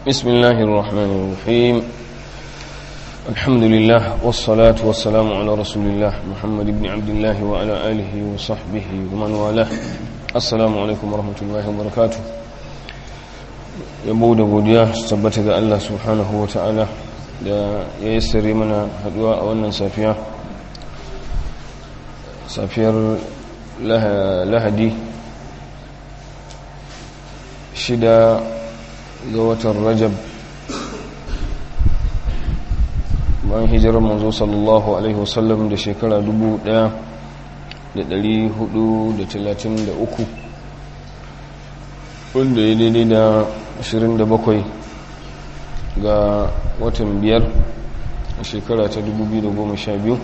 بسم الله الرحمن الرحيم الحمد لله والصلاة والسلام على رسول الله محمد بن عبد الله وعلى آله وصحبه ومن والاه السلام عليكم ورحمة الله وبركاته yabo da godiya su tabbata ga Allah subhanahu wa ta'ala da ya yi sirri mana haduwa a wannan safiya safiyar lahadi shida ga watan rajab bayan hijirar manzo sallallahu alaihi wasallam da shekara 1433 wanda ya daidai da 27 ga watan biyar a shekara ta 2012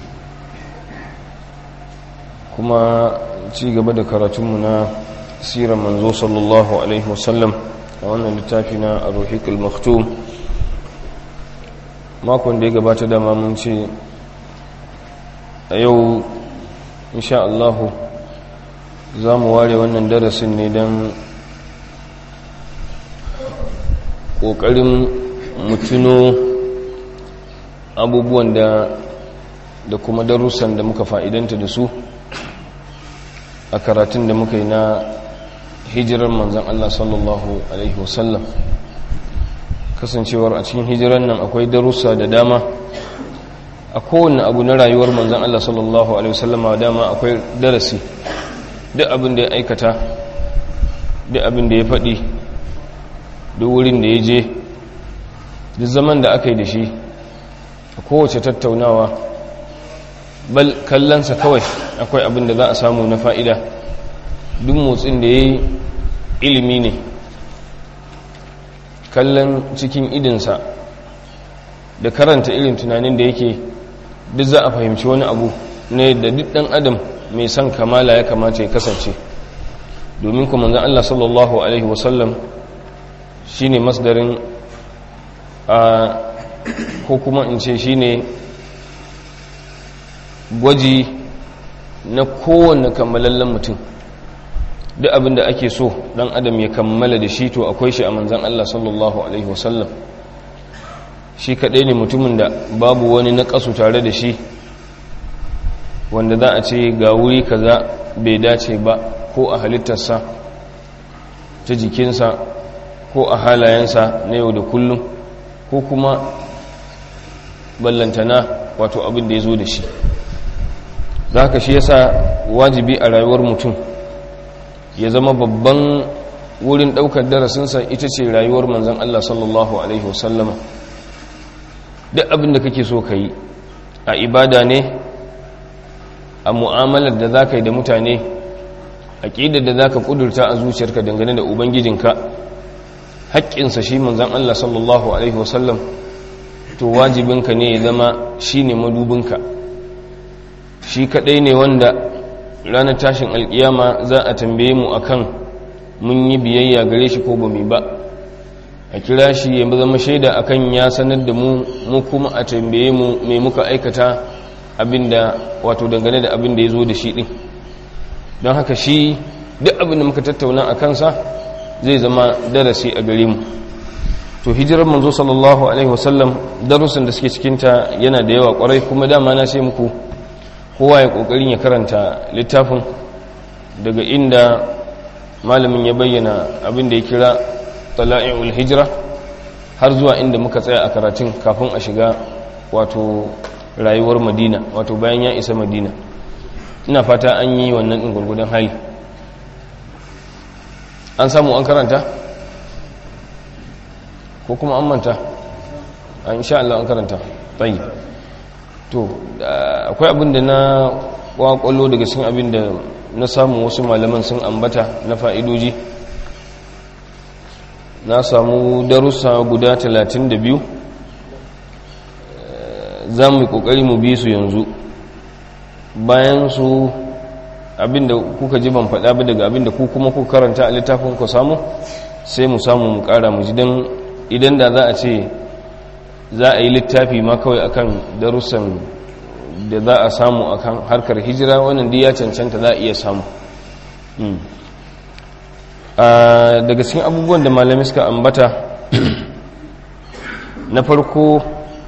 kuma ci gaba da karatunmu na sirar manzo sallallahu alaihi wasallam a wannan littafi na aruhikul maktum makon da ya gabata dama mun ce a yau insha Allahu za mu ware wannan darasin ne don ƙoƙarin mutuno abubuwan da da kuma darussan da muka fa'idanta da su a karatun da muka yi na hijirar manzan Allah sallallahu Alaihi wasallam kasancewar a cikin hijirar nan akwai darussa da dama a kowane abu na rayuwar manzan Allah sallallahu Alaihi wasallam a dama akwai darasi duk abin da ya aikata duk abin da ya faɗi duk wurin da ya je duk zaman da aka yi da shi a kowace tattaunawa bal kallonsa kawai akwai abin da za a samu na fa'ida duk motsin da ya yi ilimi ne kallon cikin idinsa da karanta irin tunanin da yake duk za a fahimci wani abu ne da duk ɗan adam mai son kamala ya kamata ya kasance domin kuma zan Allah sallallahu Alaihi wasallam shi ne masdarin a ko kuma in ce shi ne gwaji na kowane kammalallen mutum duk abin da ake so dan adam ya kammala da shi to akwai shi a manzan Allah sallallahu alaihi wasallam shi kaɗai ne mutumin da babu wani na ƙasu tare da shi wanda za a ce ga wuri kaza bai dace ba ko a halittarsa ta jikinsa ko a halayensa na yau da kullum ko kuma ballantana wato abin da ya zo da shi za ka shi yasa wajibi a rayuwar mutum ya zama babban wurin daukar darasinsa ita ce rayuwar manzan Allah sallallahu Alaihi wasallama duk abin da kake so ka yi a ibada ne a mu'amalar da za ka yi da mutane a ƙidar da za ka ƙudurta a zuciyarka dangane da ubangijinka haƙƙinsa shi manzan Allah sallallahu Alaihi wasallam to wajibinka ne ya zama shi ne madubinka shi kaɗai ne wanda ranar tashin alkiyama za a tambaye mu akan mun yi biyayya gare shi ko ba mu ba a kira shi ya zama shaida akan ya sanar da mu mu kuma a tambaye mu mai muka aikata abinda wato dangane da abin da ya zo da shi din don haka shi duk abin da muka tattauna a kansa zai zama darasi a gare mu to hijirar manzo sallallahu alaihi wasallam darussan da suke cikinta yana da yawa kwarai kuma dama na sai muku kowa ya kokarin ya karanta littafin daga inda malamin ya bayyana abin da ya kira tala'i'ul hijira har zuwa inda muka tsaya a karatun kafin a shiga wato rayuwar madina wato bayan ya isa madina ina fata an yi wannan ɗin gurgudan hali an samu an karanta ko kuma an manta a insha Allah an karanta tsayi to akwai abin da na kwakwallo daga cikin abin da na samu wasu malaman sun ambata na fa'idoji na samu darussa guda 32 za mu yi kokari mu bi su yanzu bayan su abin da kuka ji ban faɗa ba daga abin da ku kuma kuka karanta a littafin ku samu sai mu samu mu ƙara mu ji don idan da za a ce za a yi littafi ma kawai akan darussan da za a samu akan harkar hijira wannan ya cancanta za a iya samu daga cikin abubuwan da malami suka ambata na farko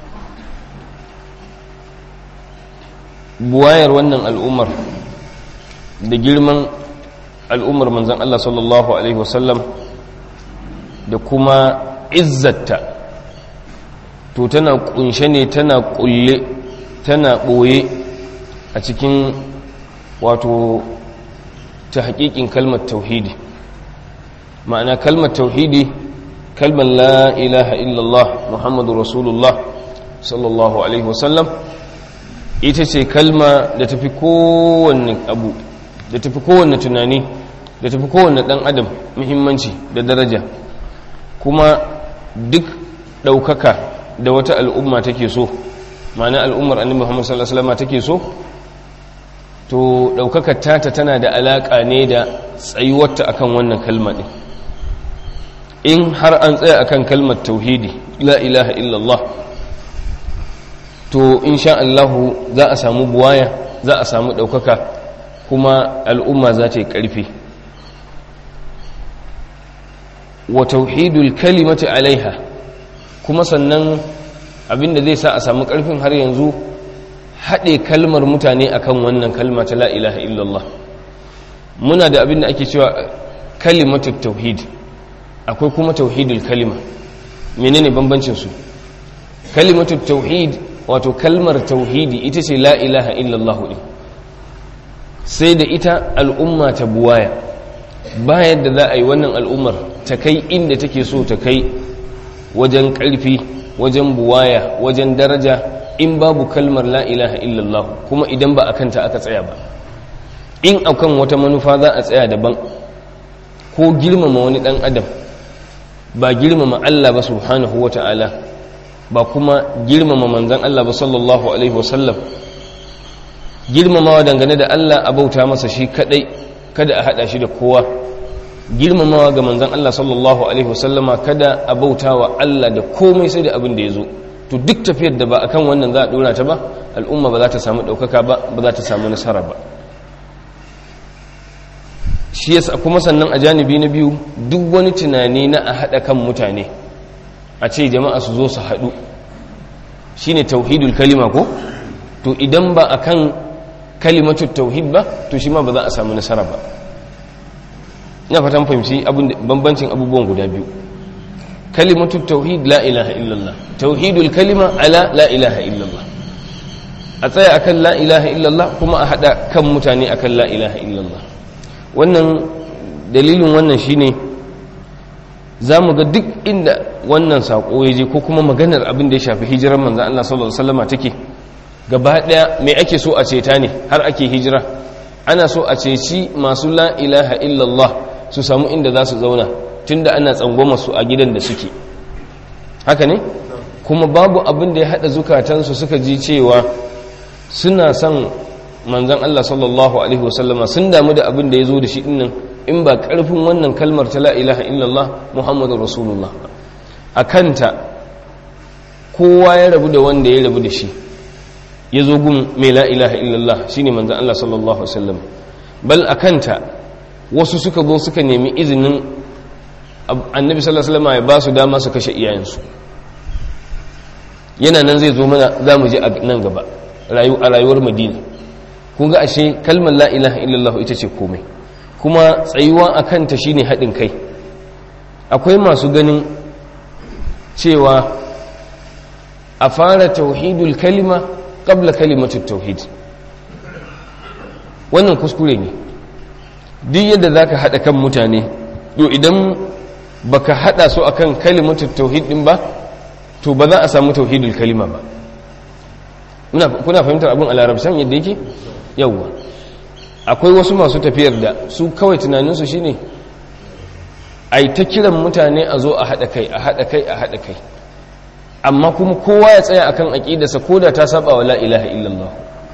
buwayar wannan al'ummar da girman al'ummar manzan Allah sallallahu Alaihi wasallam da kuma izzata to tana kunshe ne tana kulle tana ɓoye a cikin wato ta haƙiƙin kalmar tauhidi ma'ana kalmar tauhidi kalmar la ilaha illallah muhammadu rasulullah sallallahu alaihi wasallam ita ce kalma da tafi kowanne abu da tafi kowanne tunani da tafi kowanne ɗan adam muhimmanci da daraja kuma duk ɗaukaka da wata al'umma take so ma'ana al'ummar annabi muhammadu sallallahu alaihi wasallam take so to ɗaukakar tata tana da alaƙa ne da tsayuwarta akan wannan kalma ɗin in har an tsaya akan kalmar tauhidi la ilaha illallah to insha Allahu za a samu buwaya za a samu ɗaukaka kuma al'umma za ta yi ƙarfi wa tauhidul kalimati alaiha kuma sannan abinda zai sa a samu ƙarfin har yanzu haɗe kalmar mutane akan wannan kalma ta la ilaha illallah muna da abinda ake cewa kalimatu tauhid akwai kuma tauhidul kalima menene bambancin su kalimatu tauhid wato kalmar tauhidi ita ce la ilaha illallah din sai da ita al'umma ta buwaya ba yadda za a yi wannan al'ummar ta kai inda take so ta kai wajen ƙarfi wajen buwaya wajen daraja in babu kalmar la ilaha illallah kuma idan ba a kanta aka tsaya ba in akan wata manufa za a tsaya daban ko girmama wani dan adam ba girmama Allah ba subhanahu wa ta'ala ba kuma girmama manzan Allah ba sallallahu alaihi wasallam girmamawa dangane da Allah a bauta masa shi kadai kada a hada shi da kowa girmamawa ga manzan Allah sallallahu alaihi wasallama kada a bauta wa Allah da komai sai da abin da ya zo to duk tafiyar da ba akan wannan za a dora ta ba al'umma ba za ta samu ɗaukaka ba ba za ta samu nasara ba shi yasa kuma sannan a janibi na biyu duk wani tunani na a haɗa kan mutane a ce jama'a su zo su haɗu shine tauhidul kalima ko to idan ba akan kalimatu tauhid ba to shi ma ba za a samu nasara ba ina fatan fahimci bambancin abubuwan guda biyu kalimatu tauhid la ilaha illallah tauhidul kalima ala la ilaha illallah a tsaya akan la ilaha illallah kuma a hada kan mutane akan la ilaha illallah wannan dalilin wannan shine za mu ga duk inda wannan saƙo ya je ko kuma maganar abin da ya shafi hijirar manzan Allah sallallahu Alaihi wasallama take gaba ɗaya mai ake so a ceta ne har ake hijira ana so a ceci masu la ilaha illallah su samu inda za su zauna tunda ana tsangwama su a gidan da suke haka ne kuma babu abin da ya haɗa zukatansu suka ji cewa suna son manzan Allah sallallahu Alaihi wasallama sun damu da abin da ya zo da shi dinnan in ba ƙarfin wannan kalmar ta la ilaha illallah muhammadu rasulullah a kanta kowa ya rabu da wanda ya rabu da shi ya zo gun mai la ilaha illallah shi ne manzan Allah sallallahu Alaihi wasallam bal a kanta wasu suka zo suka nemi izinin annabi sallallahu Alaihi wasallama ya ba su dama su kashe iyayensu yana nan zai zo mana za mu je a nan gaba a rayuwar madina kun ga ashe kalmar la ilaha illallah ita ce komai kuma tsayuwa a kanta shine haɗin kai akwai masu ganin cewa a fara tauhidul kalima ƙabla kalimatun tauhid wannan kuskure ne duk yadda za ka haɗa kan mutane to idan baka haɗa su akan kalimatun tauhid ɗin ba to ba za a samu tauhidul kalima ba kuna fahimtar abin a larabcan yadda yake yauwa akwai wasu masu tafiyar da su kawai tunaninsu shine a yi ta kiran mutane a zo a haɗa kai a haɗa kai a haɗa kai amma kuma kowa ya tsaya akan aƙidarsa ko da ta saba wa la'ilaha illallah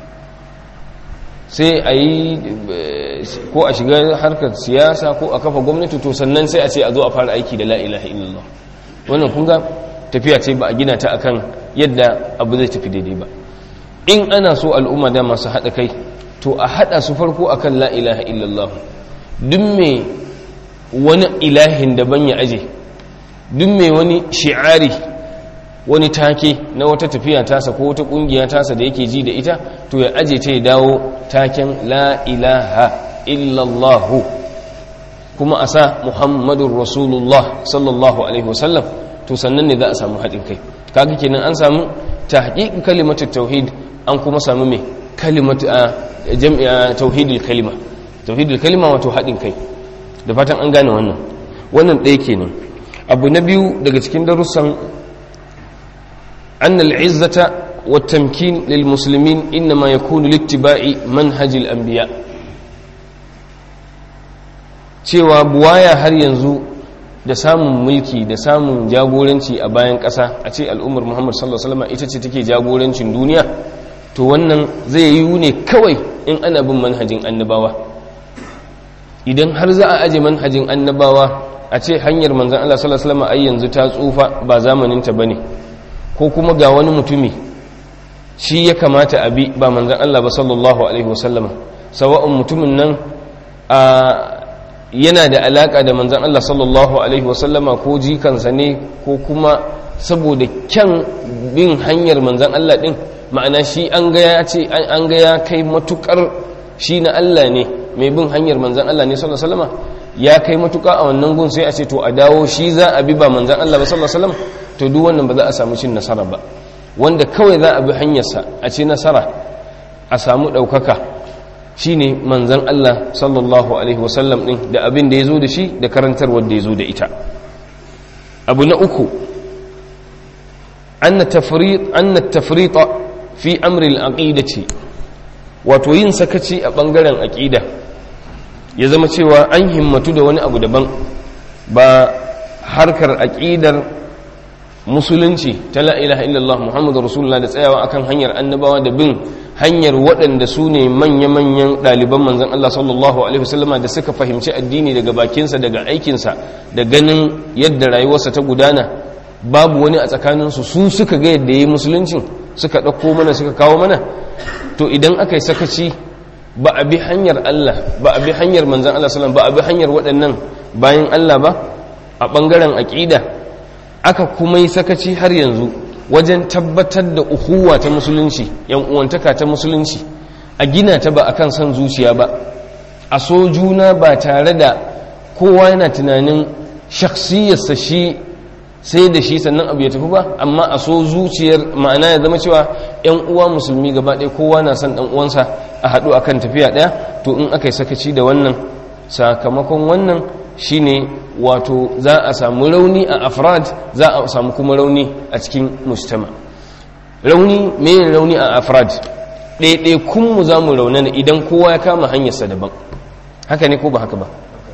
sai a yi ko a shiga harkar siyasa ko a kafa gwamnati to sannan sai a ce a zo a fara aiki da la'ilaha illallah wannan kunga tafiya ce ba a gina ta akan yadda abu zai tafi daidai ba in ana so al'umma da masu haɗa kai to a haɗa su farko akan la ilaha illallah duk mai wani ilahin daban ya aje duk mai wani shi'ari wani take na wata tafiya tasa ko wata kungiya tasa da yake ji da ita to ya aje ta ya dawo taken la ilaha illallahu kuma a sa muhammadun rasulullah sallallahu alaihi wasallam to sannan ne za a samu haɗin kai kaga kenan an samu ta haƙiƙin kalimatar tauhid an kuma samu mai kalimata jami'a tauhidul kalima tauhidul kalima wato haɗin kai da fatan an gane wannan wannan ɗaya kenan abu na biyu daga cikin darussan أن العزة والتمكين للمسلمين إنما يكون لاتباع منهج الأنبياء cewa buwaya har yanzu da samun mulki da samun jagoranci a bayan ƙasa a ce al'ummar muhammad sallallahu alaihi wasallam ita ce take jagorancin duniya to wannan zai yi ne kawai in ana bin manhajin annabawa idan har za a aje manhajin annabawa a ce hanyar manzan Allah sallallahu alaihi wasallam ai yanzu ta tsufa ba zamaninta bane ko kuma ga wani mutumi shi ya kamata a bi ba manzan Allah ba sallallahu alaihi wasallama sawa'un mutumin nan a yana da alaka da manzan Allah sallallahu alaihi wasallama ko jikansa ne ko kuma saboda kyan bin hanyar manzan Allah din ma'ana shi an ga ya ce an ga ya kai matukar shi na Allah ne mai bin hanyar manzan Allah ne sallallahu alaihi wasallama ya kai matuka a wannan gun sai a ce to a dawo shi za a bi ba manzan Allah ba sallallahu alaihi wasallam to duk wannan ba za a samu cin nasara ba wanda kawai za a bi hanyarsa a ci nasara a samu ɗaukaka shine manzan Allah sallallahu alaihi wasallam ɗin da abin da ya zo da shi da karantar wanda ya zo da ita abu na uku an na tafrita fi amri ce wato yin sakaci a ɓangaren aƙida ya zama cewa an himmatu da wani abu daban ba harkar aƙidar musulunci ta la ilaha illallah muhammadu rasulullah da tsayawa akan hanyar annabawa da bin hanyar waɗanda su ne manya-manyan ɗaliban manzan Allah sallallahu alaihi wasallama da suka fahimci addini daga bakinsa daga aikinsa da ganin yadda rayuwarsa ta gudana babu wani a tsakaninsu su suka ga yadda ya yi musuluncin suka ɗauko mana suka kawo mana to idan aka yi sakaci ba a bi hanyar Allah ba a bi hanyar manzan Allah sallam ba a bi hanyar waɗannan bayan Allah ba a ɓangaren aƙida aka kuma yi sakaci har yanzu wajen tabbatar da uhuwa ta musulunci yan uwantaka ta musulunci a gina ta ba akan son zuciya ba a so juna ba tare da kowa yana tunanin shaksiyarsa shi sai da shi sannan abu ya tafi ba amma a so zuciyar ma'ana ya zama cewa yan uwa musulmi gaba ɗaya kowa na son ɗan uwansa a haɗu akan tafiya ɗaya to in aka yi sakaci da wannan sakamakon wannan shine wato za a samu rauni a afrad za a samu kuma rauni a cikin mujtama rauni mene rauni a afrad ɗaiɗai kunmu za mu raunana idan kowa ya kama hanyarsa daban haka ne ko ba haka ba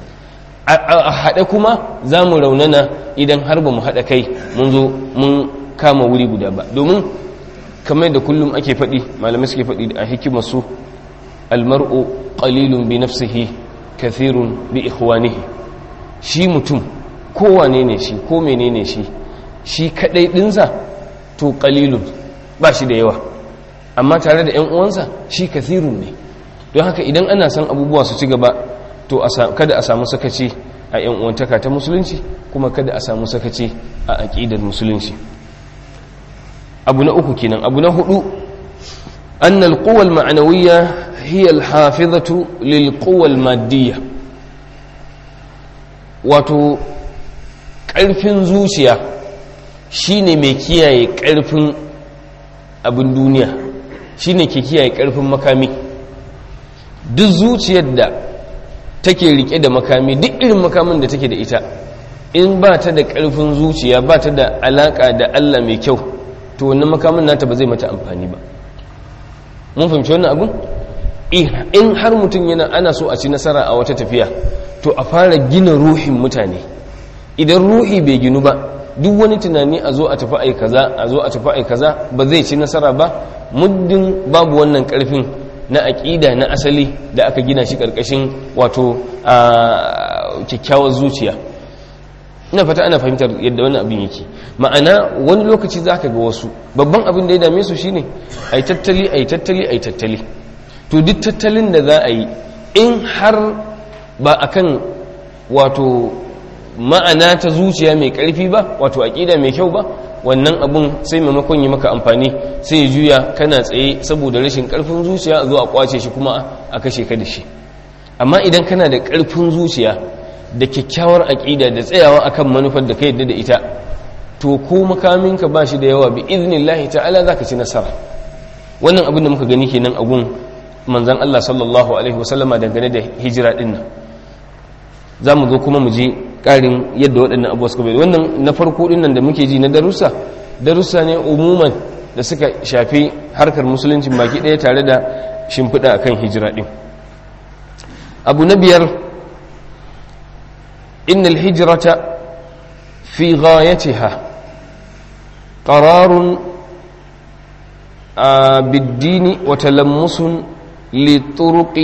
a haɗe kuma za mu raunana idan har ba mu haɗa kai mun zo mun kama wuri guda ba domin kamar da kullum ake faɗi malamai suke faɗi a hikimarsu almar'u qalilun bi nafsihi kathirun bi ikhwanihi shi mutum kowane ne shi ko menene shi shi kadai dinsa to qalilun ba shi da yawa amma tare da 'yan uwansa shi kathirun ne don haka idan ana son abubuwa su ci gaba to kada a samu sakaci a 'yan uwantaka ta musulunci kuma kada a samu sakaci a aƙidar musulunci abu na uku kenan abu na hudu annal quwwal ma'nawiyya hiya al-hafizatu lil quwwal maddiyya wato ƙarfin zuciya shine mai kiyaye ƙarfin abin duniya shine ke kiyaye ƙarfin makami duk zuciyar da take rike da makami duk irin makamin da take da ita in ba ta da ƙarfin zuciya ba ta da alaƙa da Allah mai kyau to wannan makamin nata ba zai mata amfani ba mun fahimci wannan abun in har mutum yana ana so a ci nasara a wata tafiya to a fara gina ruhin mutane idan ruhi bai ginu ba duk wani tunani a zo a tafi ai kaza a zo a tafi ai kaza ba zai ci nasara ba muddin babu wannan karfin na aƙida na asali da aka gina shi ƙarƙashin wato a kyakkyawar zuciya ina fata ana fahimtar yadda wani abin yake ma'ana wani lokaci za ka ga wasu babban abin da ya dame su shine a yi tattali a yi tattali a yi tattali to duk tattalin da za a yi in har ba akan wato ma'ana ta zuciya mai ƙarfi ba wato aƙida mai kyau ba wannan abun sai maimakon yi maka amfani sai ya juya kana tsaye saboda rashin karfin zuciya a zo a kwace shi kuma a kashe ka da shi amma idan kana da karfin zuciya da kyakkyawar aƙida da tsayawa akan manufar da ka yadda da ita to ko makaminka ba shi da yawa bi iznillahi ta'ala za ka ci nasara wannan abin da muka gani kenan a gun manzan Allah sallallahu alaihi wasallama dangane da hijira din nan za mu zo kuma mu ji ƙarin yadda waɗannan abuwa suka bai wannan na farko din nan da muke ji na darussa darussa ne umuman da suka shafi harkar musulunci baki ɗaya tare da shimfiɗa akan hijira din abu na biyar innal hijrata fi ghayatiha قرار بالدين وتلمس لطرق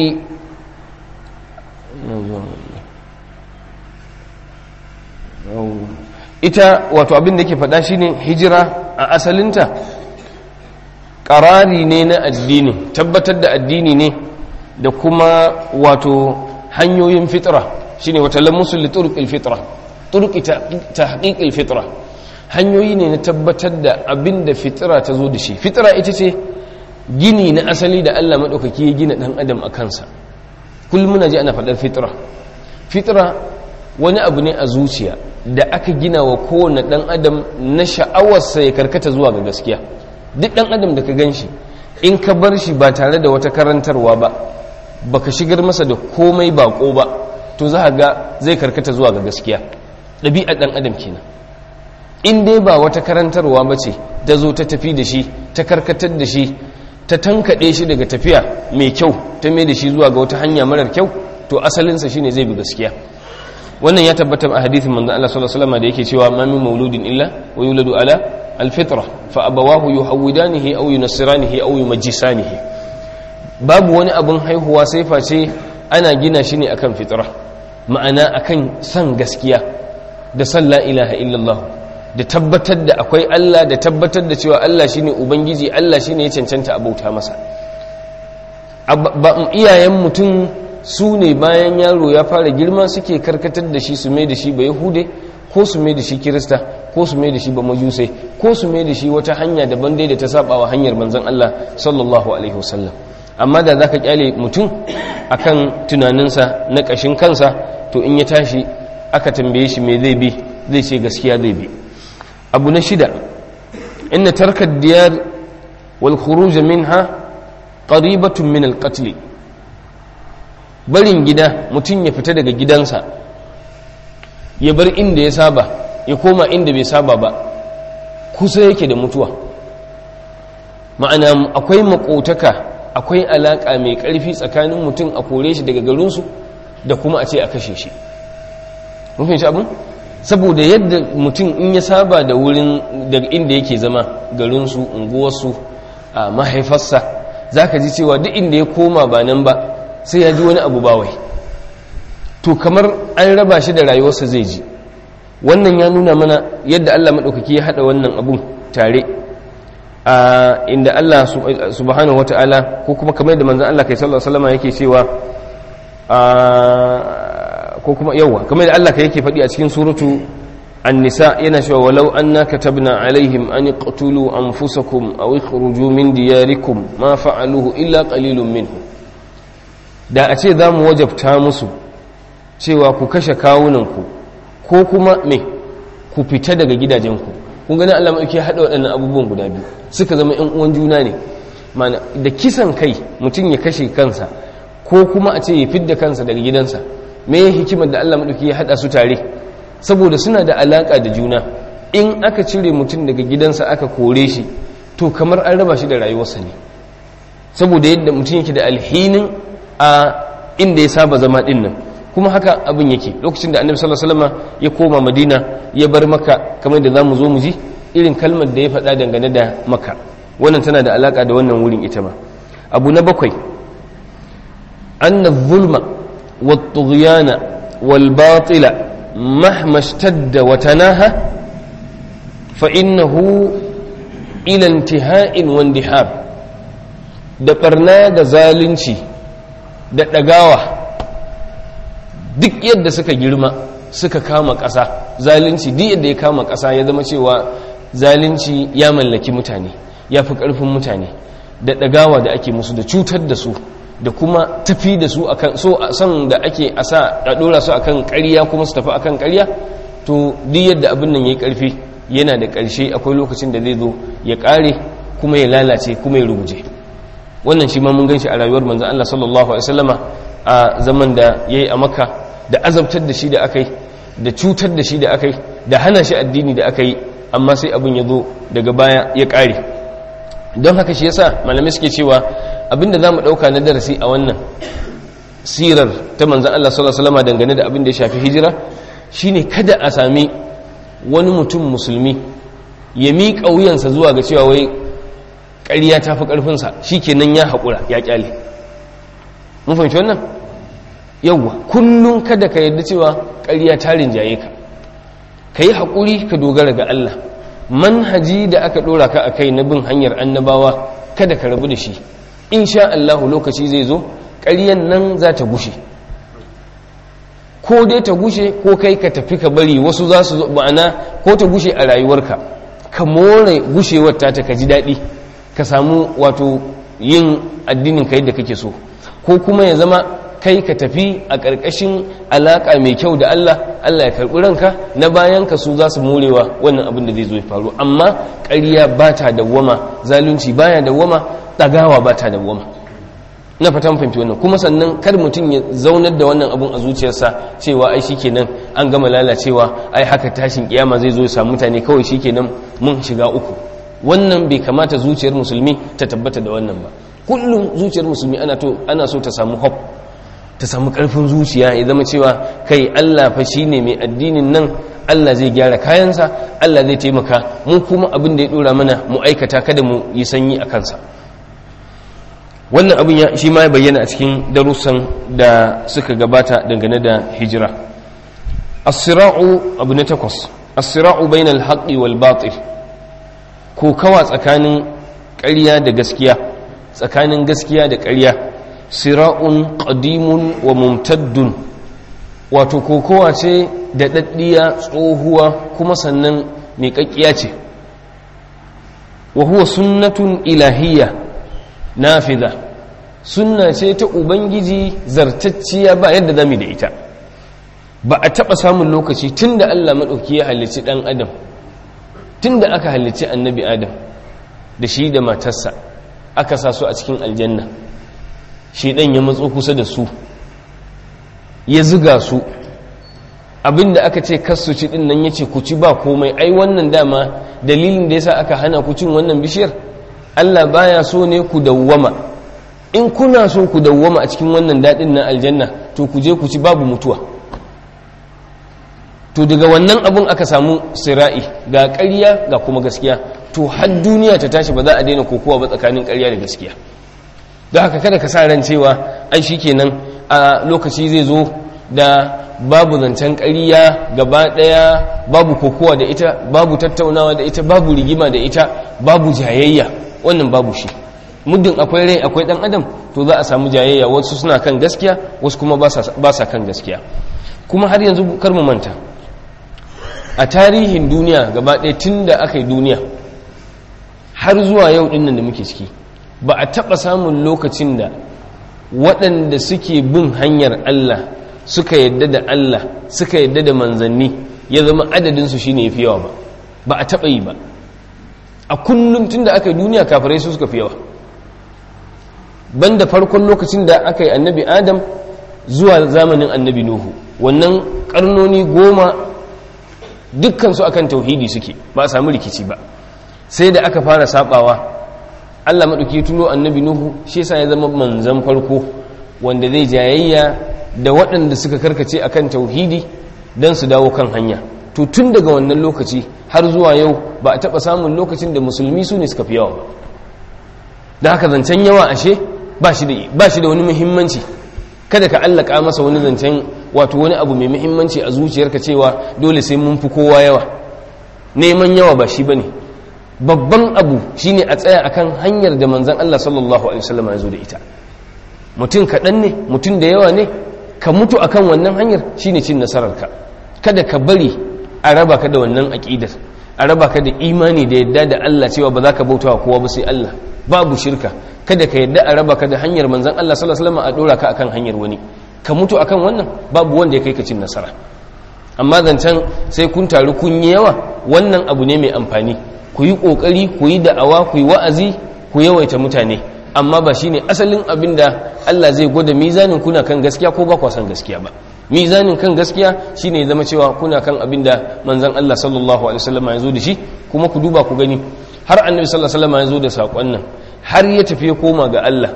ita wato abin da ke faɗa shine hijira a asalinta ƙarari ne na addini tabbatar da addini ne da kuma wato hanyoyin fitra shine wata lamusul li turuqil fitra turuqi tahqiqil fitra hanyoyi ne na tabbatar da abin da fitira ta zo da shi fitira ita ce gini na asali da Allah maɗaukaki ya gina ɗan adam a kansa kullum muna ji ana faɗar fitira fitira wani abu ne a zuciya da aka gina wa kowane ɗan adam na sha'awarsa ya karkata zuwa ga gaskiya duk ɗan adam da ka gan shi in ka bar shi ba tare da wata karantarwa ba baka shigar masa da komai baƙo ba to za ga zai karkata zuwa ga gaskiya ɗabi'ar ɗan adam kenan in dai ba wata karantarwa ba ce ta zo ta tafi da shi ta karkatar da shi ta tankaɗe shi daga tafiya mai kyau ta mai da shi zuwa ga wata hanya marar kyau to asalinsa shine zai bi gaskiya wannan ya tabbata a hadithin manzon Allah sallallahu alaihi wasallam da yake cewa ma min mauludin illa wa yuladu ala alfitra fa abawahu yuhawidanihi aw yunassiranihi aw yumajjisanihi babu wani abun haihuwa sai face ana gina shi ne akan fitra ma'ana akan san gaskiya da san la ilaha illallah da tabbatar da akwai Allah da tabbatar da cewa Allah shine ubangiji Allah shine ya cancanta a bauta masa iyayen mutum su ne bayan yaro ya fara girma suke karkatar da shi su mai da shi ba yahude ko su mai da shi kirista ko su mai da shi ba majusai ko su mai da shi wata hanya daban dai da ta saba wa hanyar manzon Allah sallallahu alaihi wasallam amma da zaka kyale mutum akan tunaninsa na kashin kansa to in ya tashi aka tambaye shi me zai bi zai ce gaskiya zai bi abu na shida inna tarkar diyar wal khuruj minha qaribatun min al qatl barin gida mutum ya fita daga gidansa ya bar inda ya saba ya koma inda bai saba ba kusa yake da mutuwa ma'ana akwai makotaka akwai alaka mai karfi tsakanin mutum a kore shi daga garinsu da kuma a ce a kashe shi mun fahimci abin saboda yadda mutum in ya saba da wurin da inda yake zama garinsu unguwarsu a mahaifarsa za ka ji cewa duk inda ya koma ba nan ba sai ya ji wani abu bawai to kamar an raba shi da rayuwarsa zai ji wannan ya nuna mana yadda allah maɗaukaki ya haɗa wannan abun tare a inda allah subhanahu wata'ala ko kuma kamar da manzan allah kai sallallahu alaihi yake cewa ko kuma yawa kamar da Allah ka yake faɗi a cikin suratu an-nisa yana cewa walau anna katabna alaihim an iqtulu anfusakum aw ikhruju min diyarikum ma fa'aluhu illa qalilun minhum da a ce zamu wajabta musu cewa ku kashe kawunanku ko kuma me ku fita daga gidajenku kun gani Allah mai yake hada waɗannan abubuwan guda biyu suka zama ƴan uwan juna ne mana da kisan kai mutum ya kashe kansa ko kuma a ce ya fidda kansa daga gidansa me ya hikimar da Allah maɗauki ya haɗa su tare saboda suna da alaƙa da juna in aka cire mutum daga gidansa aka kore shi to kamar an raba shi da rayuwarsa ne saboda yadda mutum yake da alhinin a inda ya saba zama ɗin nan kuma haka abin yake lokacin da annabi sallallahu alaihi wasallam ya koma madina ya bar maka kamar da zamu zo mu ji irin kalmar da ya faɗa dangane da maka wannan tana da alaƙa da wannan wurin ita ma abu na bakwai anna zulma والطغيان والباطل مهما اشتد وتناهى فإنه إلى انتهاء واندحاب da ɓarna da zalunci da ɗagawa duk yadda suka girma suka kama ƙasa zalunci duk yadda ya kama ƙasa ya zama cewa zalunci ya mallaki mutane ya fi ƙarfin mutane da ɗagawa da ake musu da cutar da su da kuma tafi da su akan so san da ake a sa a ɗora su akan ƙarya kuma su tafi akan ƙarya to duk yadda abin nan ya yi ƙarfi yana da ƙarshe akwai lokacin da zai zo ya ƙare kuma ya lalace kuma ya ruguje wannan shi ma mun gan shi a rayuwar manzan Allah sallallahu alaihi wasallama a zaman da ya yi a makka da azabtar da shi da aka yi da cutar da shi da aka yi da hana shi addini da aka yi amma sai abin ya zo daga baya ya ƙare don haka shi yasa malamai suke cewa abinda za mu ɗauka na darasi a wannan sirar ta manzan Allah sallallahu alaihi wasallama dangane da abin da ya shafi hijira shine kada a sami wani mutum musulmi ya miƙa wuyansa zuwa ga cewa wai ƙarya ta fi ƙarfinsa shi kenan ya haƙura ya ƙyale mun fahimci wannan yauwa kullum kada ka yarda cewa ƙarya ta rinjaye ka ka yi haƙuri ka dogara ga Allah manhaji da aka ɗora ka a kai na bin hanyar annabawa kada ka rabu da shi insha Allah lokaci zai zo ƙaryan nan za ta gushe ko dai ta gushe ko kai ka tafi ka bari wasu za su ma'ana ko ta gushe a rayuwarka ka more gushewar ta ta ka ji daɗi ka samu wato yin addinin ka yadda kake so ko kuma ya zama kai ka tafi a ƙarƙashin alaƙa mai kyau da Allah Allah ya karɓi ranka na bayan ka su za su morewa wannan abin da zai zo ya faru amma ƙarya ba ta dawwama zalunci baya dawwama ɗagawa ba ta dawwama na fatan fahimci wannan kuma sannan kar mutum ya zaunar da wannan abun a zuciyarsa cewa ai shikenan an gama lalacewa ai haka tashin kiyama zai zo ya samu mutane kawai shikenan mun shiga uku wannan bai kamata zuciyar musulmi ta tabbata da wannan ba kullum zuciyar musulmi ana to ana so ta samu hope ta samu karfin zuciya ya zama cewa kai Allah fa shine mai addinin nan Allah zai gyara kayansa Allah zai taimaka mu kuma abin da ya dora mana mu aikata kada mu yi sanyi a kansa wannan abin ya shi ma ya bayyana a cikin darussan da suka gabata dangane da hijira as-sira'u abu na takwas as-sira'u bainal haqqi wal batil ko kawa tsakanin ƙarya da gaskiya tsakanin gaskiya da ƙarya sira'un qadimun wa mumtaddun wato kokowa ce da daddiya tsohuwa kuma sannan mai kakkiya ce wa huwa sunnatun ilahiyya nafiza sunna ce ta ubangiji zartacciya ba yadda zamu da ita ba a taba samun lokaci tunda Allah madauki ya halicci dan adam tunda aka halicci annabi adam da shi da matarsa aka sa su a cikin aljanna shi dan ya matso kusa da su ya ziga su abinda aka ce kasu ci din nan yace ku ci ba komai ai wannan dama dalilin da yasa aka hana ku cin wannan bishiyar Allah baya so ne ku dawwama in kuna so ku dawwama a cikin wannan daɗin na aljanna to ku je ku ci babu mutuwa to daga wannan abun aka samu sira'i ga ƙarya ga kuma gaskiya to har duniya ta tashi ba za a daina kokowa ba tsakanin ƙarya da gaskiya don haka kada ka sa ran cewa ai shikenan a lokaci zai zo da babu zancen ƙarya gaba ɗaya babu kokowa da ita babu tattaunawa da ita babu rigima da ita babu jayayya wannan babu shi muddin akwai rai akwai dan adam to za a samu jayayya wasu suna kan gaskiya wasu kuma ba sa kan gaskiya kuma har yanzu kar mu manta a tarihin duniya gaba ɗaya tun da aka yi duniya har zuwa yau ɗinnan da muke ciki ba a taɓa samun lokacin da waɗanda suke bin hanyar Allah suka yadda da Allah suka yadda da manzanni ya zama adadinsu shine ya fi yawa ba ba a taɓa yi ba a kullum tun da aka yi duniya kafirai su suka fi yawa banda farkon lokacin da aka yi annabi adam zuwa zamanin annabi nuhu wannan karnoni goma dukkansu akan tauhidi suke ba a samu rikici ba sai da aka fara sabawa allah maɗauki tuno annabi nuhu shi yasa ya zama manzan farko wanda zai jayayya da waɗanda suka karkace akan tauhidi don su dawo kan hanya to tun daga wannan lokaci har zuwa yau ba a taɓa samun lokacin da musulmi su ne suka fi yawa ba da haka zancen yawa ashe ba shi da wani muhimmanci kada ka allaka masa wani zancen wato wani abu mai muhimmanci a zuciyarka cewa dole sai mun fi kowa yawa neman yawa ba shi bane babban abu shine a tsaya akan hanyar da manzon Allah sallallahu alaihi wasallam ya zo da ita mutum kaɗan ne mutum da yawa ne ka mutu akan wannan hanyar shine cin nasararka kada ka bari a raba ka da wannan aƙidar a raba ka da imani da yadda da Allah cewa ba za ka bauta wa kowa ba sai Allah babu shirka kada ka yadda a raba ka da hanyar manzan Allah sallallahu alaihi wasallam a dora ka akan hanyar wani ka mutu akan wannan babu wanda ya kai ka cin nasara amma zancen sai kun taru kun yi yawa wannan abu ne mai amfani ku yi kokari ku yi da'awa ku yi wa'azi ku yawaita mutane amma ba shine asalin abin da Allah zai gwada mizanin kuna kan gaskiya ko ba ku san gaskiya ba mizanin kan gaskiya shine zama cewa kuna kan abin da manzon Allah sallallahu alaihi wasallam ya zo da shi kuma ku duba ku gani har annabi sallallahu alaihi wasallam ya zo da sakon nan har ya tafi ya koma ga Allah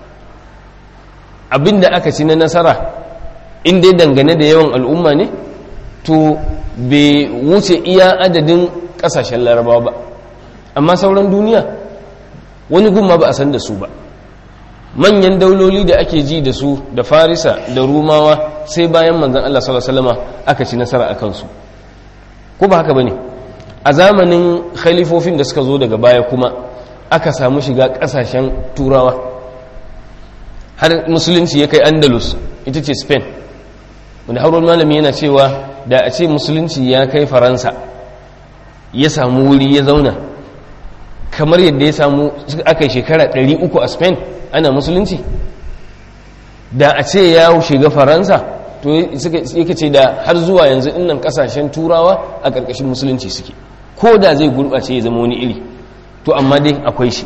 abin da aka ci na nasara in dai dangane da yawan al'umma ne to bai wuce iya adadin kasashen larabawa ba amma sauran duniya wani gumma ba a san da su ba manyan dauloli da ake ji da su da farisa da rumawa sai bayan manzan Allah sallallahu aka ci nasara a kansu ko ba haka ba ne a zamanin khalifofin da suka zo daga baya kuma aka samu shiga kasashen turawa har musulunci ya kai andalus ita ce spain wanda haron malami yana cewa da a ce musulunci ya kai faransa ya samu wuri ya zauna kamar yadda ya samu aka yi shekara 300 a spain ana musulunci da a ce ya shiga faransa to yake ce da har zuwa yanzu innan kasashen turawa a ƙarƙashin musulunci suke ko da zai gurɓace ya zama wani iri to amma dai akwai shi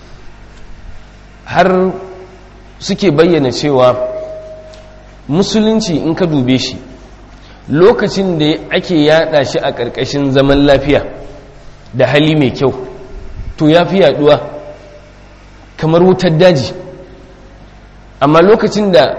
har suke bayyana cewa musulunci in ka dube shi lokacin da ake yada shi a ƙarƙashin zaman lafiya da hali mai kyau to ya fi yaduwa kamar wutar daji amma lokacin da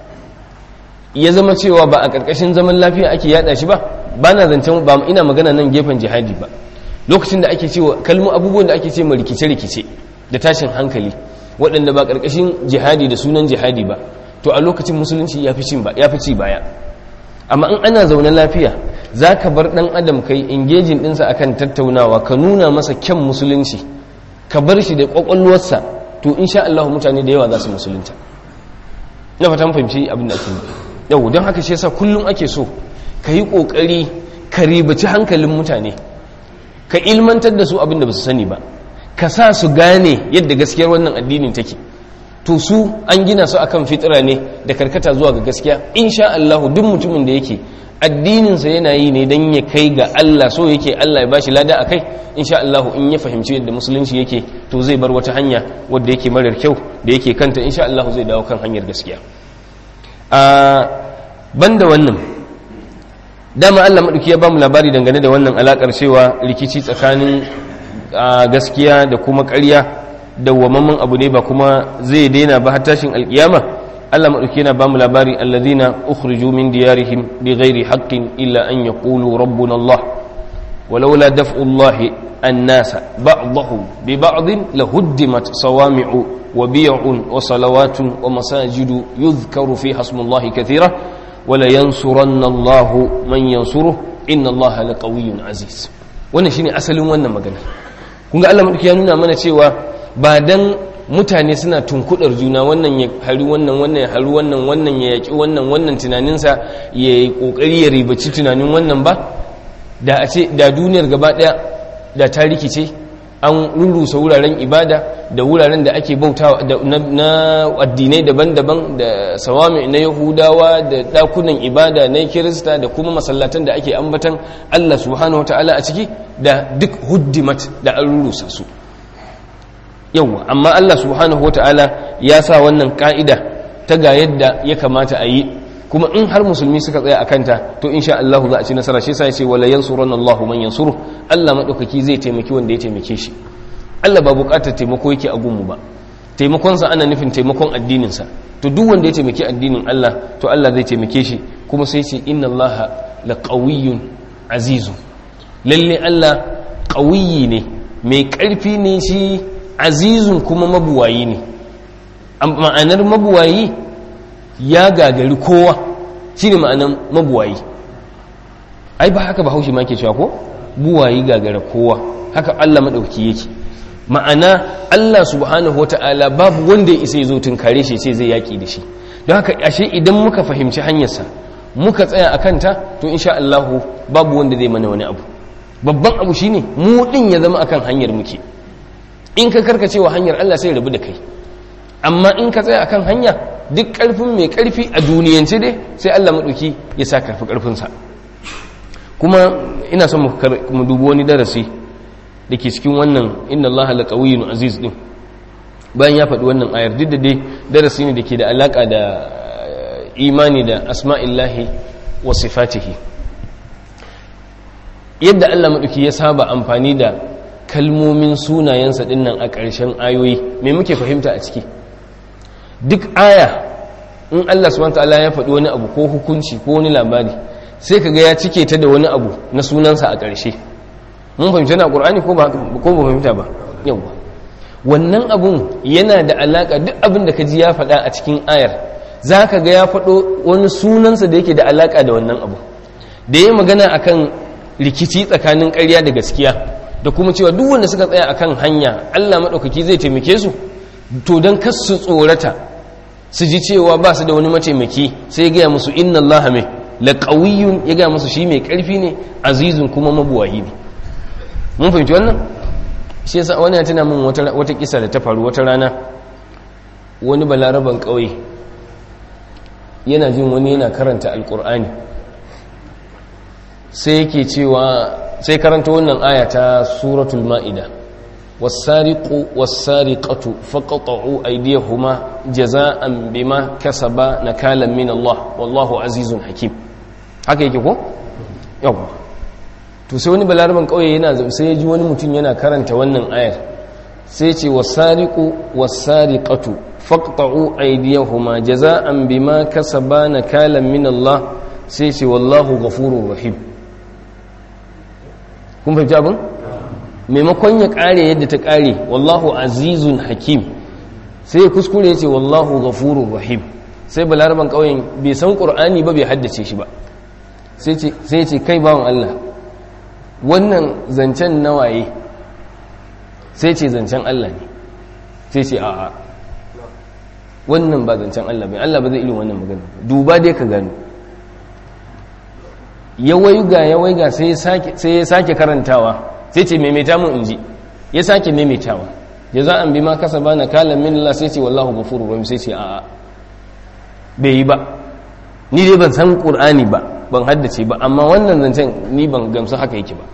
ya zama cewa ba a ƙarƙashin zaman lafiya ake yada shi ba ba na zancen ba ina magana nan gefen jihadi ba lokacin da ake cewa kalmu abubuwan da ake ce ma rikice-rikice da tashin hankali waɗanda ba ƙarƙashin jihadi da sunan jihadi ba to a lokacin musulunci ya fi ci baya amma in ana zaune lafiya za ka bar ɗan adam kai ingejin ɗinsa akan tattaunawa ka nuna masa kyan musulunci ka bar shi da ƙwaƙwalwarsa to in sha Allah mutane da yawa za su musulunta na fata fahimci abin da ake yau don haka shi yasa kullum ake so ka yi ƙoƙari ka ribaci hankalin mutane ka ilmantar da su abin da ba su sani ba ka sa su gane yadda gaskiyar wannan addinin take to su an gina su akan fitira ne da karkata zuwa ga gaskiya insha Allah duk mutumin da yake addininsa yana yi ne don ya kai ga Allah so yake Allah ya bashi lada a kai insha Allah in ya fahimci yadda musulunci yake to zai bar wata hanya wadda yake marar kyau da yake kanta insha Allah zai dawo kan hanyar gaskiya a banda wannan dama Allah maɗauki ya bamu labari dangane da wannan alakar cewa rikici tsakanin gaskiya da kuma ƙarya dawwamamman abu ne ba kuma zai daina ba har tashin alkiyama Allah madauki yana bamu labari alladhina ukhriju min diyarihim bighairi haqqin illa an yaqulu rabbuna Allah ولولا دفع الله الناس بعضهم ببعض لهدمت صوامع وبيع وصلوات ومساجد يذكر فيها اسم الله كثيرا ولينصرن الله من ينصره إن الله لقوي عزيز wannan shine asalin wannan magana kun ga Allah madauki ya nuna mana cewa ba dan mutane suna tunkudar juna wannan ya hari wannan wannan ya hari wannan wannan ya yaki wannan wannan tunaninsa ya yi kokari ya ribaci tunanin wannan ba da a ce da duniyar gaba daya da ta rikice an rurrusa wuraren ibada da wuraren da ake bauta na addinai daban-daban da sawami na yahudawa da dakunan ibada na kirista da kuma masallatan da ake ambatan Allah subhanahu ta'ala a ciki da duk huddimat da an rurrusa su yawwa amma Allah subhanahu ta'ala ya sa wannan ka'ida ta ga yadda ya kamata a yi kuma in har musulmi suka tsaya a kanta to insha Allah za a ci nasara shi sai ce wala yansuranna Allahu man yansuru Allah madaukaki zai taimaki wanda ya taimake shi Allah ba bukatar taimako yake a gunmu ba taimakon sa ana nufin taimakon addinin sa to duk wanda ya taimaki addinin Allah to Allah zai taimake shi kuma sai ce inna Allah laqawiyyun azizun lalle Allah qawiyyi ne mai karfi ne shi azizun kuma mabuwayi ne ma'anar mabuwayi ya gagari kowa shi ne ma'anan mabuwayi ai ba haka ba haushi ma ke cewa ko buwayi gagara kowa haka Allah maɗauki yake ma'ana Allah subhanahu wa ta'ala babu wanda ya isa ya zo tunkare shi sai zai yaƙi da shi don haka ashe idan muka fahimci hanyarsa muka tsaya a kanta to insha Allah babu wanda zai mana wani abu babban abu shine mu din ya zama akan hanyar muke in ka karkacewa hanyar Allah sai rabu da kai amma in ka tsaya akan hanya duk karfin mai karfi a duniyance dai sai Allah maɗauki ya sa karfi karfinsa kuma ina son mu dubi wani darasi da ke cikin wannan inna Allah la qawiyyun aziz din bayan ya faɗi wannan ayar duk da dai darasi ne da ke da alaka da imani da asma'illahi wa sifatihi yadda Allah maɗauki ya saba amfani da kalmomin sunayensa dinnan a ƙarshen ayoyi me muke fahimta a ciki duk aya in Allah subhanahu ta'ala ya faɗi wani abu ko hukunci ko wani labari sai kaga ya cike ta da wani abu na sunansa a ƙarshe mun fahimta na Qur'ani ko ba ko ba fahimta ba yawa wannan abun yana da alaka duk abin da kaji ya faɗa a cikin ayar zaka ga ya faɗo wani sunansa da yake da alaka da wannan abu da yayi magana akan rikici tsakanin ƙarya da gaskiya da kuma cewa duk wanda suka tsaya akan hanya Allah madaukaki zai taimake su to don kas su tsorata su ji cewa ba su da wani mataimaki sai ya gaya musu inna allaha mai laƙawiyun ya gaya musu shi mai ƙarfi ne azizun kuma mabuwayi ne mun fahimci wannan shi yasa wani ya tuna min wata kisa da ta faru wata rana wani balaraban ƙauye yana jin wani yana karanta alƙur'ani sai yake cewa sai karanta wannan aya ta suratul ma'ida والسارق والسارقة فقطعوا أيديهما جزاء بما كسبا نكالا من الله والله عزيز حكيم haka yake ko yawa to sai wani balaraban kauye yana sai ya ji wani mutum yana karanta wannan ayar sai ce wasariqu wasariqatu faqta'u aydiyahuma jaza'an bima kasaba nakalan min Allah sai ce wallahu ghafurur rahim kun fahimci abin maimakon ya kare yadda ta kare wallahu azizun hakim sai ya kuskure ya ce wallahu ghafurur rahim sai balaraban ƙauyen bai san ƙur'ani ba bai haddace shi ba sai ya ce kai bawan Allah wannan zancen nawaye sai ce zancen Allah ne sai ce a'a wannan ba zancen Allah bai Allah ba zai irin wannan magana duba dai ka gano ya waiga ya waiga sai ya sake karantawa sai ce maimaita mun inji ya sake maimaitawa ya za an bi ma kasa ba na kalan min Allah sai ce wallahu gafuru rahim sai ce a'a bai yi ba ni dai ban san qur'ani ba ban haddace ba amma wannan zancen ni ban gamsu haka yake ba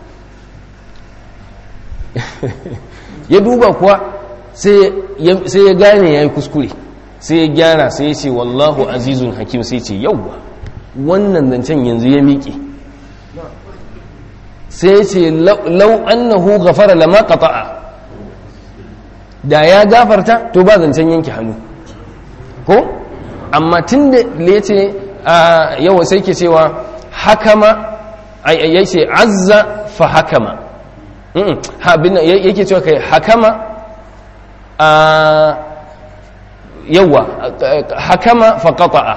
ya duba kuwa sai ya gane ya yi kuskure sai ya gyara sai ya ce wallahu azizun hakim sai ce yauwa wannan zancen yanzu ya miƙe sai ya ce lau annahu gafara lama qata'a da ya gafarta to ba zancen yanke hannu ko amma tun da ya ce yawa sai ke cewa hakama ya ce azza fa hakama yake cewa kai hakama a yawa hakama fa qata'a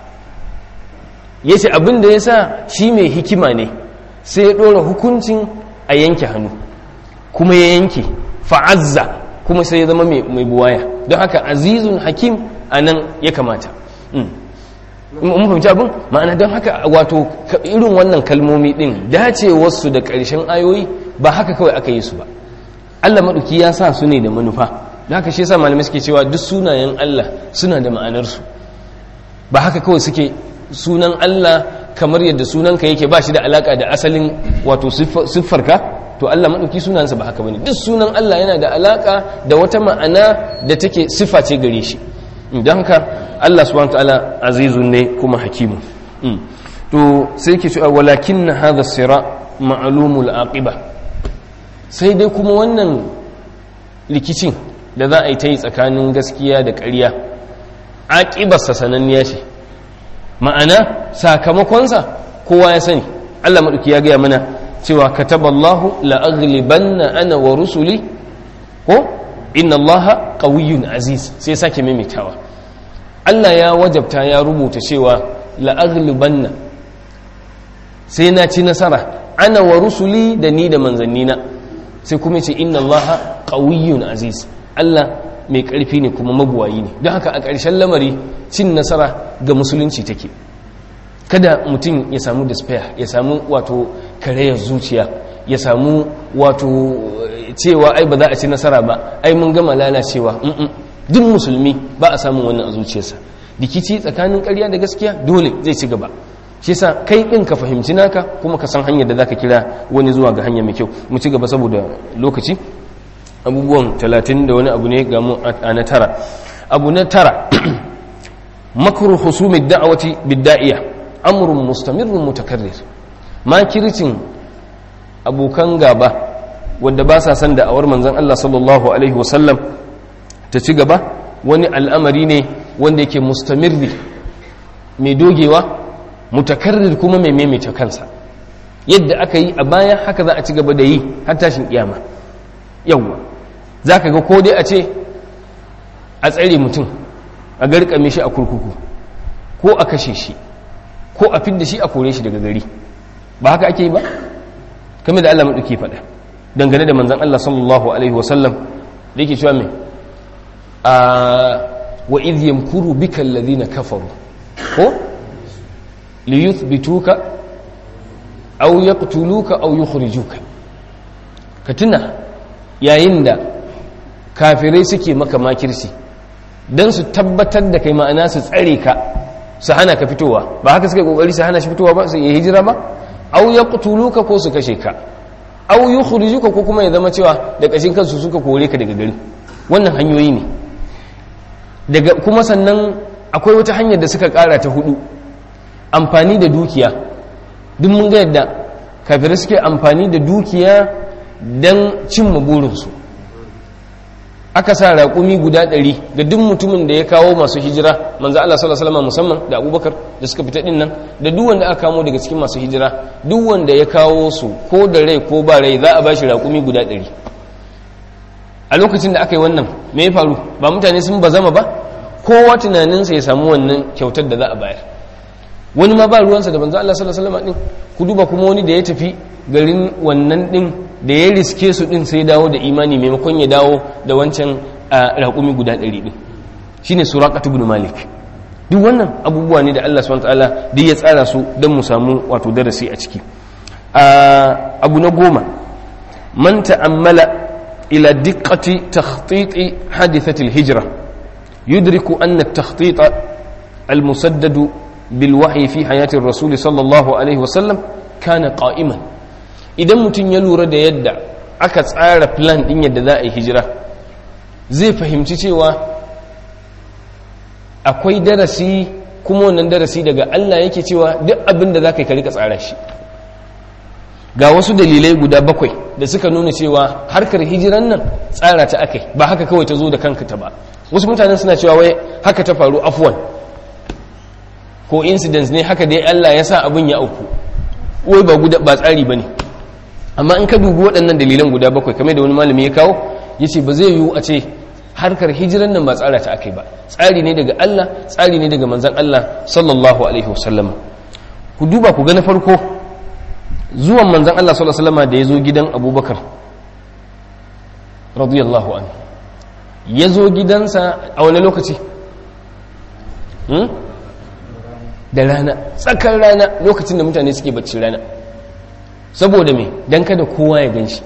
yace abin da yasa shi mai hikima ne sai ya dora hukuncin a yanke hannu kuma ya yanke fa'azza kuma sai ya zama mai buwaya don haka azizun hakim anan ya kamata mun fahimci abin ma'ana don haka wato irin wannan kalmomi din dacewarsu da ƙarshen ayoyi ba haka kawai aka yi su ba Allah maɗauki ya sa su ne da manufa da haka shi yasa malamai suke cewa duk sunayen Allah suna da ma'anarsu ba haka kawai suke sunan Allah kamar yadda sunanka yake ba shi da alaka da asalin wato siffarka to Allah maɗauki sunansa ba haka bane duk sunan Allah yana da alaka da wata ma'ana da take siffa ce gare shi don haka Allah subhanahu ta'ala azizun ne kuma hakimu to sai ke cewa walakin na hadha sira ma'lumul aqiba sai dai kuma wannan rikicin da za a yi ta yi tsakanin gaskiya da ƙarya aqibarsa sananniya ce ma'ana sakamakonsa kowa ya sani Allah maɗauki ya gaya mana cewa kataballahu la'aghlibanna ana wa rusuli ko inna allaha qawiyyun aziz sai sake maimaitawa Allah ya wajabta ya rubuta cewa la'aghlibanna sai na ci nasara ana wa rusuli da ni da manzannina sai kuma ce inna allaha qawiyyun aziz Allah mai ƙarfi ne kuma mabuwayi ne don haka a ƙarshen lamari cin nasara ga musulunci take kada mutum ya samu despair ya samu wato karayar zuciya ya samu wato cewa ai ba za a ci nasara ba ai mun gama lalacewa duk musulmi ba a samun wannan a zuciyarsa rikici tsakanin ƙarya da gaskiya dole zai ci gaba shi yasa kai din ka fahimci naka kuma ka san hanyar da zaka kira wani zuwa ga hanya mai kyau mu ci gaba saboda lokaci abubuwan talatin da wani abu ne ga mu a na tara abu na tara makru husumi da'awati bidda'iya amrun mustamirrun mutakarrir makircin abokan gaba wanda ba sa san da'awar manzon Allah sallallahu alaihi wasallam ta ci gaba wani al'amari ne wanda yake mustamirri mai dogewa mutakarrir kuma mai maimaita kansa yadda aka yi a baya haka za a ci gaba da yi har tashin kiyama yawwa za ka ga ko dai a ce a tsare mutum a garkame shi a kurkuku ko a kashe shi ko a fidda shi a kore shi daga gari ba haka ake yi ba kamar da Allah maɗauki faɗa dangane da manzan Allah sallallahu alaihi wasallam da yake cewa mai a wa idh yamkuru bika alladhina kafaru ko li yuthbituka aw yaqtuluka aw yukhrijuka ka tuna yayin da kafirai suke maka makirci dan su tabbatar da kai ma'ana su tsare ka su hana ka fitowa ba haka suka kokari su hana shi fitowa ba su yi hijira ba aw yaqtuluka ko su kashe ka aw yukhrijuka ko kuma ya zama cewa da kashin kansu suka kore ka daga gari wannan hanyoyi ne daga kuma sannan akwai wata hanyar da suka kara ta hudu amfani da dukiya duk mun ga yadda kafirai suke amfani da dukiya don cimma burinsu aka sa raƙumi guda ɗari ga duk mutumin da ya kawo masu hijira manzo Allah sallallahu alaihi musamman da Abubakar da suka fita din nan da duk wanda aka kamo daga cikin masu hijira duk wanda ya kawo su ko da rai ko ba rai za a bashi raƙumi guda ɗari a lokacin da aka yi wannan me ya faru ba mutane sun bazama ba kowa tunaninsa ya samu wannan kyautar da za a bayar wani ma ba ruwansa da manzo Allah sallallahu alaihi wasallam din ku duba kuma wani da ya tafi garin wannan din da ya riske su din sai dawo da imani maimakon ya dawo da wancan raƙumi guda ɗari din shine suraqat ibn malik duk wannan abubuwa ne da Allah subhanahu wataala duk ya tsara su don mu samu wato darasi a ciki abu na goma man ta'ammala ila diqqati takhtiti hadithati al-hijra yudriku anna at-takhtit al-musaddad بالوحي في حياة الرسول صلى الله عليه وسلم كان قائما idan mutum ya lura da yadda aka tsara plan din yadda za a yi hijira zai fahimci cewa akwai darasi kuma wannan darasi daga Allah yake cewa duk abin da za ka yi ka tsara shi ga wasu dalilai guda bakwai da suka nuna cewa harkar hijiran nan tsara ta akai ba haka kawai ta zo da kanka ta ba wasu mutanen suna cewa wai haka ta faru afwan ko incidents ne haka dai Allah ya sa abin ya auku wai ba guda ba tsari bane amma in ka dubi waɗannan dalilan guda bakwai kamar da wani malami ya kawo yace ba zai yiwu a ce harkar hijiran nan ba tsara ta akai ba tsari ne daga Allah tsari ne daga manzon Allah sallallahu alaihi wasallam ku duba ku ga na farko zuwan manzon Allah sallallahu alaihi wasallam da ya zo gidan Abubakar radiyallahu anhu ya zo gidansa a wani lokaci da rana tsakar rana lokacin da mutane suke bacci rana saboda me dan kada kowa ya ganshi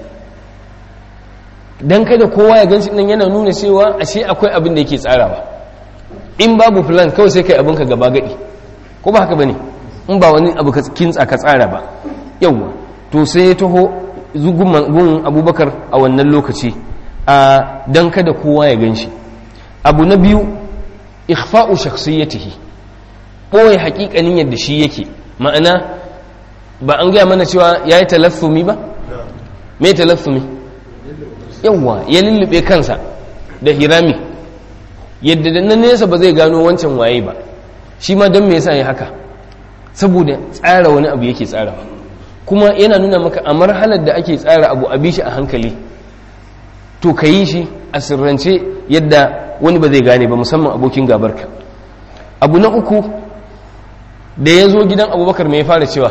dan kada kowa ya ganshi nan yana nuna cewa ashe akwai abin da yake tsarawa in babu plan kawai sai kai abinka gaba gadi ko ba haka bane in ba wani abu ka kintsa ka tsara ba yawwa to sai ya taho zugun abubakar a wannan lokaci a dan kada kowa ya ganshi abu na biyu ikhfa'u shakhsiyatihi ɓoye haƙiƙanin yadda shi yake ma'ana ba an gaya mana cewa ya yi talaffumi ba? me talaffumi? yawwa ya lullube kansa da hirami yadda da na nesa ba zai gano wancan waye ba shi ma don me yasa ya haka saboda tsara wani abu yake tsara kuma yana nuna maka a marhalar da ake tsara abu a shi a hankali to ka yi shi a sirrance yadda wani ba zai gane ba musamman abokin gabarka abu na uku da ya zo gidan abubakar mai fara cewa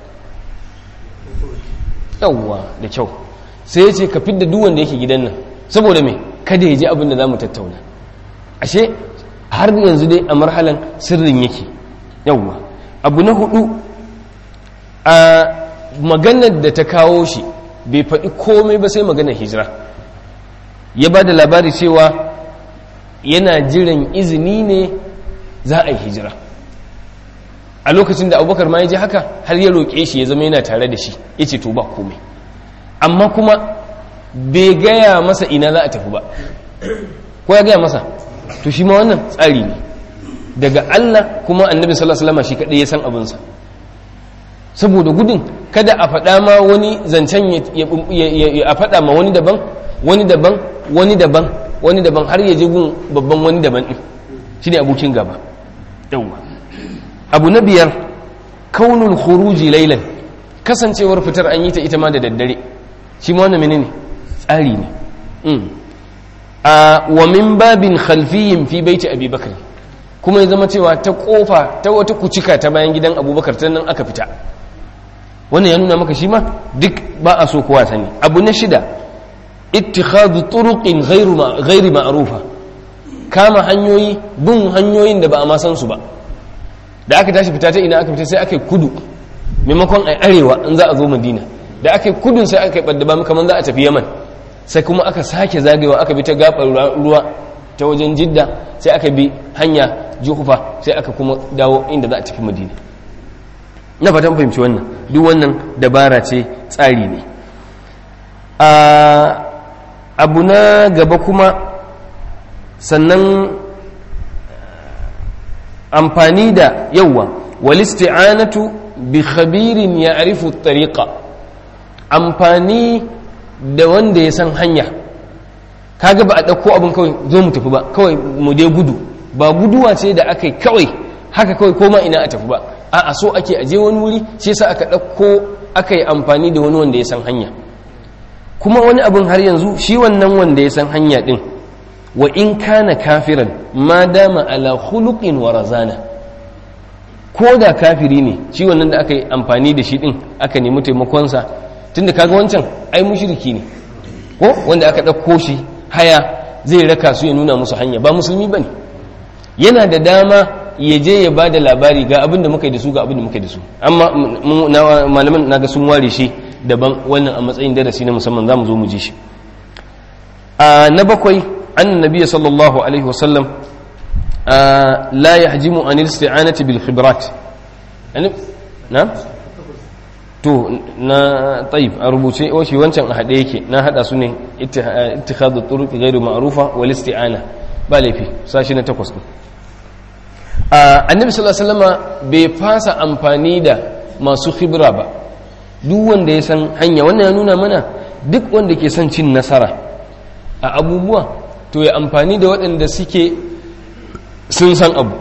yawwa da kyau sai ya ce ka fidda duwanda yake gidan nan saboda mai kada ya ji abin da za mu tattauna ashe har yanzu dai a marhalan sirrin yake yawwa abu na hudu a maganar da ta kawo shi bai faɗi komai ba sai magana hijira ya ba da labari cewa yana jiran izini ne za a yi hijira a lokacin da abubakar ma ya ji haka har ya roƙe shi ya zama yana tare da shi ya ce to ba komai amma kuma bai gaya masa ina za a tafi ba ko ya gaya masa to shi ma wannan tsari ne daga Allah kuma annabi sallallahu alaihi wasallam shi kadai ya san abinsa saboda gudun kada a faɗa ma wani zancen a faɗa ma wani daban wani daban wani daban wani daban har ya je gun babban wani daban din shine abokin gaba yawa abu na biyar kaunul khuruji laylan kasancewar fitar an yi ta ita ma da daddare shi ma wannan menene tsari ne a wa min babin khalfiyin fi baiti abi bakr kuma ya zama cewa ta kofa ta wata kucika ta bayan gidan abubakar ta nan aka fita wannan ya nuna maka shi ma duk ba a so kowa sani abu na shida ittikhadu turuqin ghairu ghairi ma'rufa kama hanyoyi bin hanyoyin da ba a ma san su ba da aka tashi fita ta ina aka fita sai aka yi kudu maimakon a arewa in za a zo madina da aka yi kudun sai aka yi ɓadda ba kamar za a tafi yaman sai kuma aka sake zagayewa aka bi ta gaɓar ruwa ta wajen jidda sai aka bi hanya juhufa sai aka kuma dawo inda za a tafi madina na fatan fahimci wannan duk wannan dabara ce tsari ne abu na gaba kuma sannan amfani da yawa walisti'anatu bi khabirin ya arifu tariqa amfani da wanda ya san hanya kaga ba a ɗauko abin kawai zo mu tafi ba kawai mu dai gudu ba guduwa ce da aka yi kawai haka kawai koma ina a tafi ba a so ake aje wani wuri shi yasa aka ɗauko aka yi amfani da wani wanda ya san hanya kuma wani abin har yanzu shi wannan wanda ya san hanya ɗin wa in kana kafiran ma dama ala khuluqin wa razana ko da kafiri ne shi wannan da aka yi amfani da shi ɗin aka nemi taimakonsa tunda kaga wancan ai mushriki ne ko wanda aka ɗauko shi haya zai raka su ya nuna musu hanya ba musulmi bane yana da dama ya je ya ba da labari ga abin da muka yi da su ga abin da muka yi da su amma malaman naga sun ware shi daban wannan a matsayin darasi na musamman za mu zo mu ji shi a na bakwai an nabiya sallallahu alaihi wasallam la yahjimu an isti'anati bil khibrat na to na tayyib a rubuce wace wancan a haɗe yake na haɗa su ne ittikhadu turuq ghairu ma'rufa wal isti'ana ba laifi sashi na takwas din annabi sallallahu alaihi wasallama bai fasa amfani da masu khibra ba duk wanda ya san hanya wannan ya nuna mana duk wanda ke son cin nasara a abubuwa to ya amfani da waɗanda suke sun san abu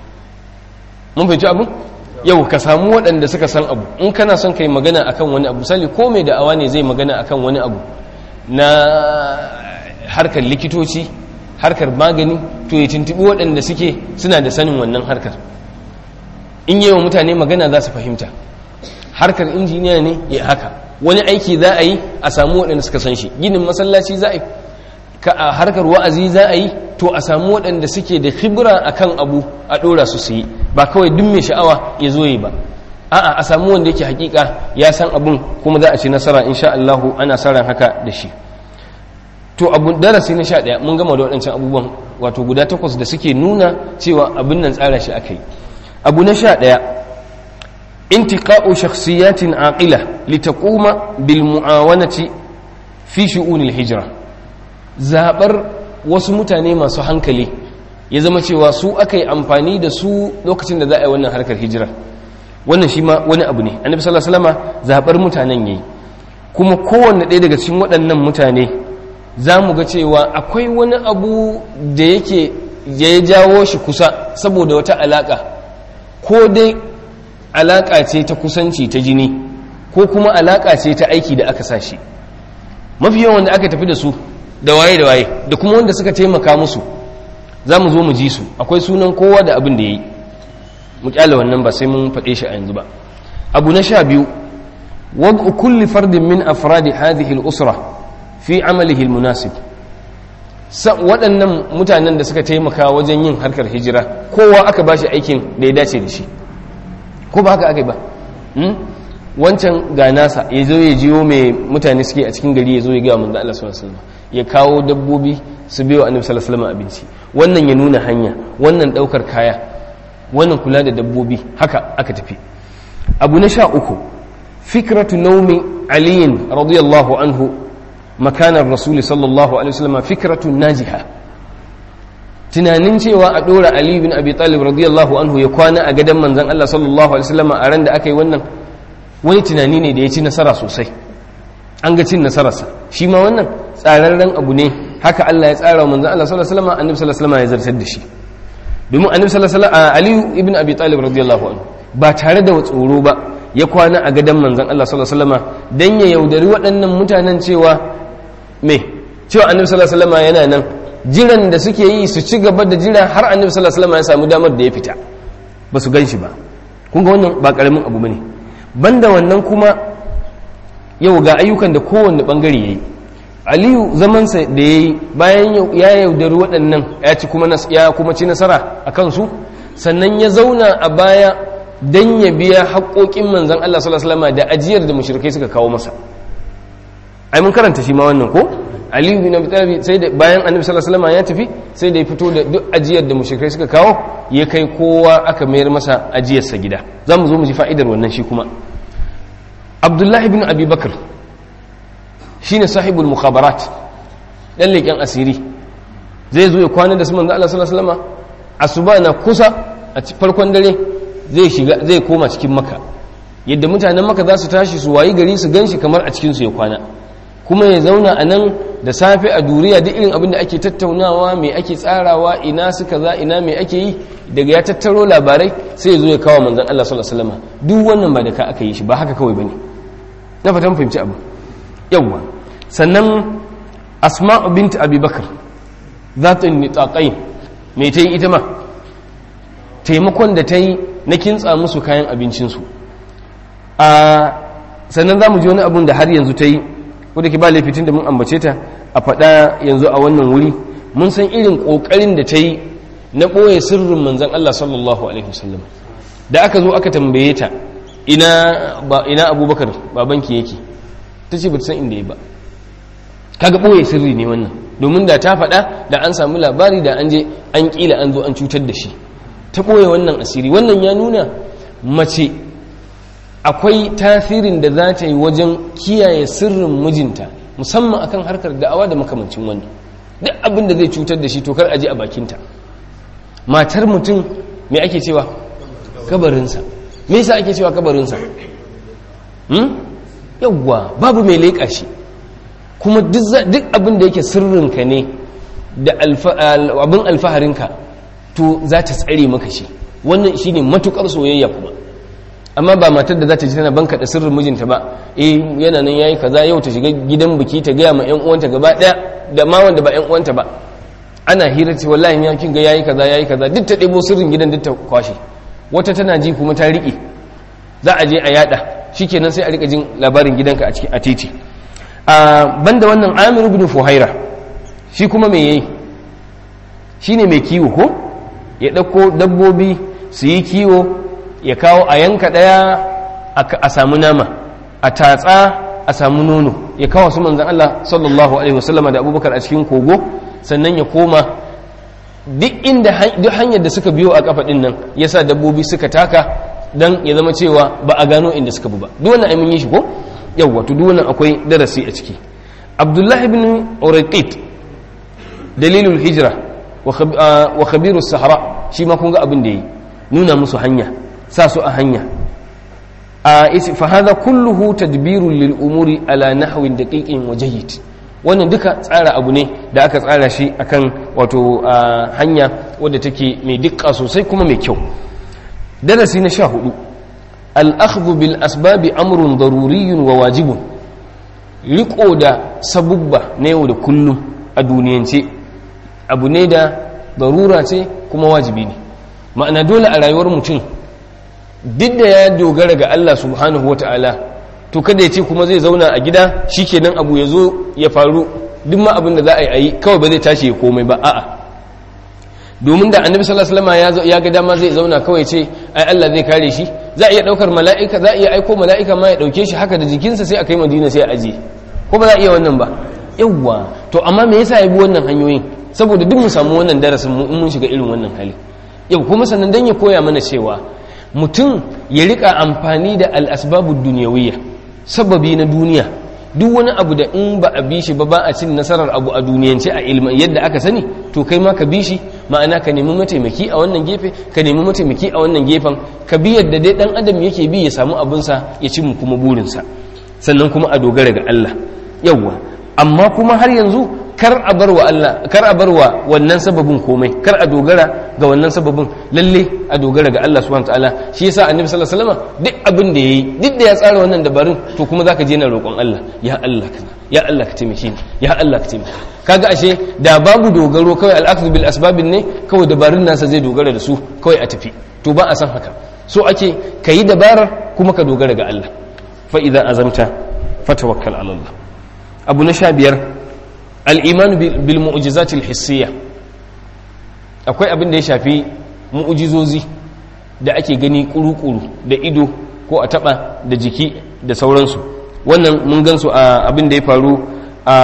mun fahimci abu yau ka samu waɗanda suka san abu in kana son kai magana akan wani abu sali ko mai da'awa ne zai magana akan wani abu na harkar likitoci harkar magani to ya tuntubi waɗanda suke suna da sanin wannan harkar in yi wa mutane magana za su fahimta harkar injiniya ne ya haka wani aiki za a yi a samu waɗanda suka san shi ginin masallaci za a yi a harkar wa'azi za a yi to a samu waɗanda suke da khibra akan abu a ɗora su su yi ba kawai duk mai sha'awa ya zo yi ba a'a a samu wanda yake hakika ya san abun kuma za a ci nasara insha Allah ana sa ran haka da shi to abu darasi na sha ɗaya mun gama da waɗancan abubuwan wato guda takwas da suke nuna cewa abin nan tsara shi aka yi abu na sha ɗaya intiqa'u shakhsiyatin aqila litaquma bil mu'awanati fi shu'unil hijra zabar wasu mutane masu hankali ya zama cewa su aka yi amfani da su lokacin da za a yi wannan harkar hijira wannan shi ma wani abu ne annabi sallallahu alaihi wasallam zabar mutanen yayi kuma kowanne ɗaya daga cikin waɗannan mutane za mu ga cewa akwai wani abu da yake ya jawo shi kusa saboda wata alaƙa ko dai alaƙa ce ta kusanci ta jini ko kuma alaƙa ce ta aiki da aka sa shi mafi yawan da aka tafi da su da waye da waye da kuma wanda suka taimaka musu za mu zo mu ji su akwai sunan kowa da abin da ya yi mu kyale wannan ba sai mun faɗe shi a yanzu ba abu na sha biyu wadda kulli fardin min afradi hadhihi al-usra fi amalihi al-munasib waɗannan mutanen da suka taimaka wajen yin harkar hijira kowa aka ba shi aikin da ya dace da shi ko ba haka aka yi ba wancan ga nasa ya zo ya jiyo mai mutane suke a cikin gari ya zo ya gaya manzo Allah sallallahu alaihi wasallam ya kawo dabbobi su biyo annabi sallallahu alaihi wasallam abinci wannan ya nuna hanya wannan daukar kaya wannan kula da dabbobi haka aka tafi abu na sha uku fikratu naumi aliyin radiyallahu anhu makanar rasuli sallallahu alaihi wasallam fikratu najiha tunanin cewa a dora ali bin abi talib radiyallahu anhu ya kwana a gadon manzon Allah sallallahu alaihi wasallam a ran da aka yi wannan wani tunani ne da ya ci nasara sosai an ga cin nasararsa shi ma wannan tsararren abu ne haka Allah ya tsara wa manzon Allah sallallahu alaihi wasallam annabi sallallahu alaihi wasallam ya zartar da shi domin annabi sallallahu alaihi wasallam ali ibn abi talib radiyallahu anhu ba tare da tsoro ba ya kwana a gadon manzon Allah sallallahu alaihi wasallam dan ya yaudari waɗannan mutanen cewa me cewa annabi sallallahu alaihi wasallam yana nan jiran da suke yi su ci gaba da jira har annabi sallallahu alaihi wasallam ya samu damar da ya fita ba su gan shi ba kun ga wannan ba karamin abu bane banda wannan kuma yau ga ayyukan da kowanne bangare yayi aliyu zamansa da yayi bayan ya yaudari waɗannan ya ci kuma ya kuma ci nasara a kansu sannan ya zauna a baya dan ya biya haƙoƙin manzon Allah sallallahu alaihi wasallam da ajiyar da mushrikai suka kawo masa ai mun karanta shi ma wannan ko aliyu bin abi talib sai da bayan annabi sallallahu alaihi wasallam ya tafi sai da ya fito da duk ajiyar da mushrikai suka kawo ya kai kowa aka mayar masa ajiyar sa gida zamu zo mu ji fa'idar wannan shi kuma abdullahi bin abi bakr shine sahibul mukhabarat dan leken asiri zai zo ya kwana da su manzo Allah sallallahu alaihi wasallam asuba na kusa a farkon dare zai shiga zai koma cikin maka yadda mutanen maka za su tashi su wayi gari su ganshi kamar a cikin su ya kwana kuma ya zauna a nan da safe a duniya duk irin abin da ake tattaunawa mai ake tsarawa ina suka za ina mai ake yi daga ya tattaro labarai sai ya zo ya kawo manzan Allah sallallahu alaihi wasallam duk wannan ba da ka aka yi shi ba haka kawai bane na fatan fahimci abu yawwa sannan asma'u bint abi bakr zatun nitaqain me ta yi ita ma taimakon da ta yi na kintsa musu kayan abincinsu a sannan za mu ji wani abun da har yanzu ta yi wadda ke ba laifitin da mun ambace ta a faɗa yanzu a wannan wuri mun san irin ƙoƙarin da ta yi na ɓoye sirrin manzan Allah sallallahu alaihi wasallam da aka zo aka tambaye ta ina ina abubakar babanki yake ta ce ba ta san inda ya ba kaga ɓoye sirri ne wannan domin da ta faɗa da an samu labari da an je an ƙila an zo an cutar da shi ta ɓoye wannan asiri wannan ya nuna mace akwai tasirin da za ta yi wajen kiyaye sirrin mijinta musamman akan harkar da'awa da makamancin wannan duk abin da zai cutar da shi to kar aje a bakinta matar mutum me ake cewa kabarinsa me yasa ake cewa kabarinsa hmm? yawwa babu mai leƙa shi kuma duk abin da yake sirrinka ne da abin alfaharinka to za ta tsare maka shi wannan shine matukar soyayya kuma amma ba matar da za ta ji tana banka da sirrin mijinta ba eh yana nan yayi kaza yau ta shiga gidan biki ta gaya ma ƴan uwanta gaba daya da ma wanda ba ƴan uwanta ba ana hira ce wallahi ya kin ga yayi kaza yayi kaza duk ta ɗebo sirrin gidan duk ta kwashe wata tana ji kuma ta riƙe za a je a yada shikenan sai a rika jin labarin gidanka a cikin a titi a banda wannan Amir ibn Fuhaira shi kuma me yayi shine mai kiwo ko ya dauko dabbobi su yi kiwo ya kawo a yanka ɗaya a samu nama a tatsa a samu nono ya kawo su manzan Allah sallallahu alaihi wasallama da abubakar a cikin kogo sannan ya koma duk inda duk hanyar da suka biyo a kafa ɗin nan ya sa dabbobi suka taka don ya zama cewa ba a gano inda suka bi ba duk wannan aimin yi shi ko yawwa to duk wannan akwai darasi a ciki abdullahi ibn uraqit dalilul hijra wa khabiru sahara shi ma kun ga abin da yi nuna musu hanya sa su a hanya a isi fa hadha kulluhu tadbirun lil umuri ala nahwin daqiqin wa jayyid wannan duka tsara abu ne da aka tsara shi akan wato hanya wadda take mai dukka sosai kuma mai kyau darasi na sha hudu al-akhdhu bil asbabi amrun daruriyyun wa wajibun riko da sabubba na yau da kullum a duniyance abu ne da darura ce kuma wajibi ne ma'ana dole a rayuwar mutum duk da ya dogara ga Allah subhanahu wa ta'ala to kada ya ce kuma zai zauna a gida shi kenan abu ya zo ya faru duk ma abin da za a yi kawai ba zai tashi ya komai ba a'a domin da annabi sallallahu alaihi wasallam ya ga dama zai zauna kawai ce ai Allah zai kare shi za a iya daukar mala'ika za a iya aiko mala'ika ma ya dauke shi haka da jikinsa sai a kai madina sai a aje ko ba za a iya wannan ba yawwa to amma me yasa ya bi wannan hanyoyin saboda duk mu samu wannan darasin mu in mun shiga irin wannan hali yau kuma sannan dan ya koya mana cewa mutum ya rika amfani da al-asbabud dunyawiyya sababi na duniya duk wani abu da in ba a bi shi ba ba a cin nasarar abu a duniyance a ilmi yadda aka sani to kai ma ka bi shi ma'ana ka nemi mataimaki a wannan gefe ka nemi mataimaki a wannan gefen ka bi yadda dai dan adam yake bi ya samu abinsa ya ci mu kuma burinsa sannan kuma a dogara ga Allah yawwa amma kuma har yanzu kar a bar wa Allah kar a bar wa wannan sababin komai kar a dogara ga wannan sababin lalle a dogara ga Allah subhanahu wataala shi yasa annabi sallallahu alaihi wasallam duk abin da yayi duk da ya tsara wannan dabarun to kuma zaka je na roƙon Allah ya Allah kana ya Allah ka taimake ni ya Allah ka taimake kaga ashe da babu dogaro kawai al bil asbabin ne kawai dabarun nasa zai dogara da su kawai a tafi to ba a san haka so ake kayi dabarar kuma ka dogara ga Allah fa idza azamta fatawakkal ala Allah abu na sha biyar al'imanu bil mu'ujizatil hissiya akwai abin da ya shafi mu'ujizozi da ake gani kuru-kuru da ido ko a taba da jiki da sauransu wannan mun gansu a abin da ya faru a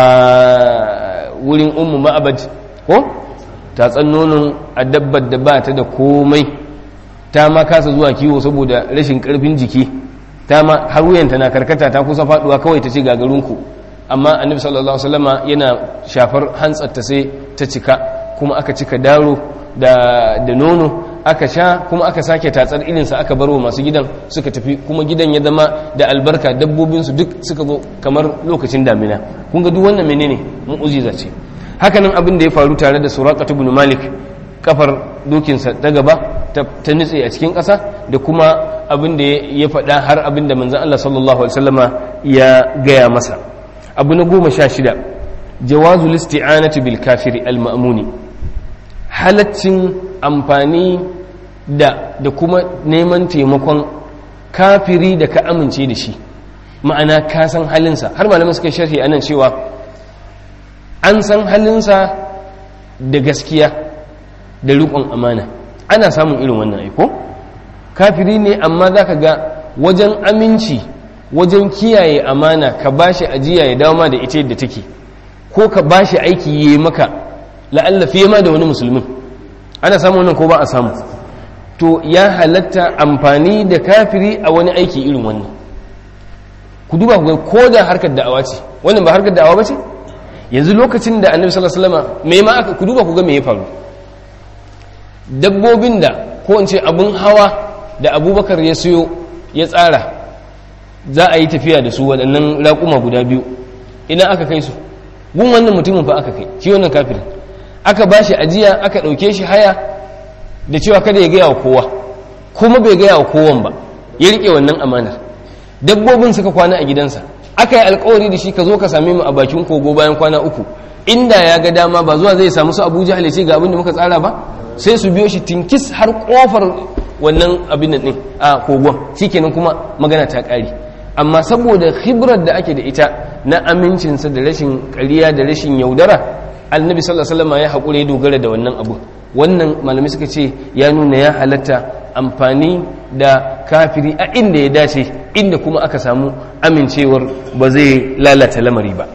wurin ummu ma'abad ko tatsan nonon a dabbar da ba ta da komai ta ma kasa zuwa kiwo saboda rashin karfin jiki ta ma har wuyanta na karkata ta kusa faduwa kawai ta ce gagarinku amma annabi sallallahu alaihi wasallama yana shafar hantsarta sai ta cika kuma aka cika daro da da nono aka sha kuma aka sake tatsar ilinsa aka barwa masu gidan suka tafi kuma gidan ya zama da albarka dabbobinsu duk suka zo kamar lokacin damina kun ga duk wannan menene mu'ujiza ce hakanan abin da ya faru tare da suraqatu ibn malik kafar dokinsa ta gaba ta nutse a cikin ƙasa da kuma abin da ya faɗa har abin da manzon Allah sallallahu alaihi wasallama ya gaya masa abu na goma sha shida jawazu listi'anati bil kafiri al-ma'muni halaccin amfani da da kuma neman taimakon kafiri da ka amince da shi ma'ana ka san halinsa har malamin suka sharhi anan cewa an san halinsa da gaskiya da riƙon amana ana samun irin wannan aiko kafiri ne amma za ka ga wajen aminci wajen kiyaye amana ka bashi ajiya ya dawo ma da ita yadda take ko ka bashi aiki yi maka la'alla fiye ma da wani musulmin ana samu wannan ko ba a samu to ya halatta amfani da kafiri a wani aiki irin wannan ku duba ku ga ko da harkar da'awa ce wannan ba harkar da'awa ba ce yanzu lokacin da annabi sallallahu alaihi wasallam me ma aka ku duba ku ga me ya faru dabbobin da ko in ce abun hawa da abubakar ya siyo ya tsara za a yi tafiya da su waɗannan raƙuma guda biyu ina aka kai su gun wannan mutumin fa aka kai shi wannan kafirin aka ba shi ajiya aka ɗauke shi haya da cewa kada ya gaya wa kowa kuma bai gaya wa kowan ba ya riƙe wannan amanar dabbobin suka kwana a gidansa aka yi alkawari da shi ka zo ka same mu a bakin kogo bayan kwana uku inda ya ga dama ba zuwa zai samu su abuja halice ga abin da muka tsara ba sai su biyo shi tinkis har kofar wannan abin nan a kogon shikenan kuma magana ta ƙare amma saboda khibrar da ake da ita na amincinsa da rashin ƙarya da rashin yaudara annabi sallallahu alaihi wasallam ya haƙura ya dogara da wannan abu wannan malami suka ce ya nuna ya halatta amfani da kafiri a inda ya dace inda kuma aka samu amincewar ba zai lalata lamari ba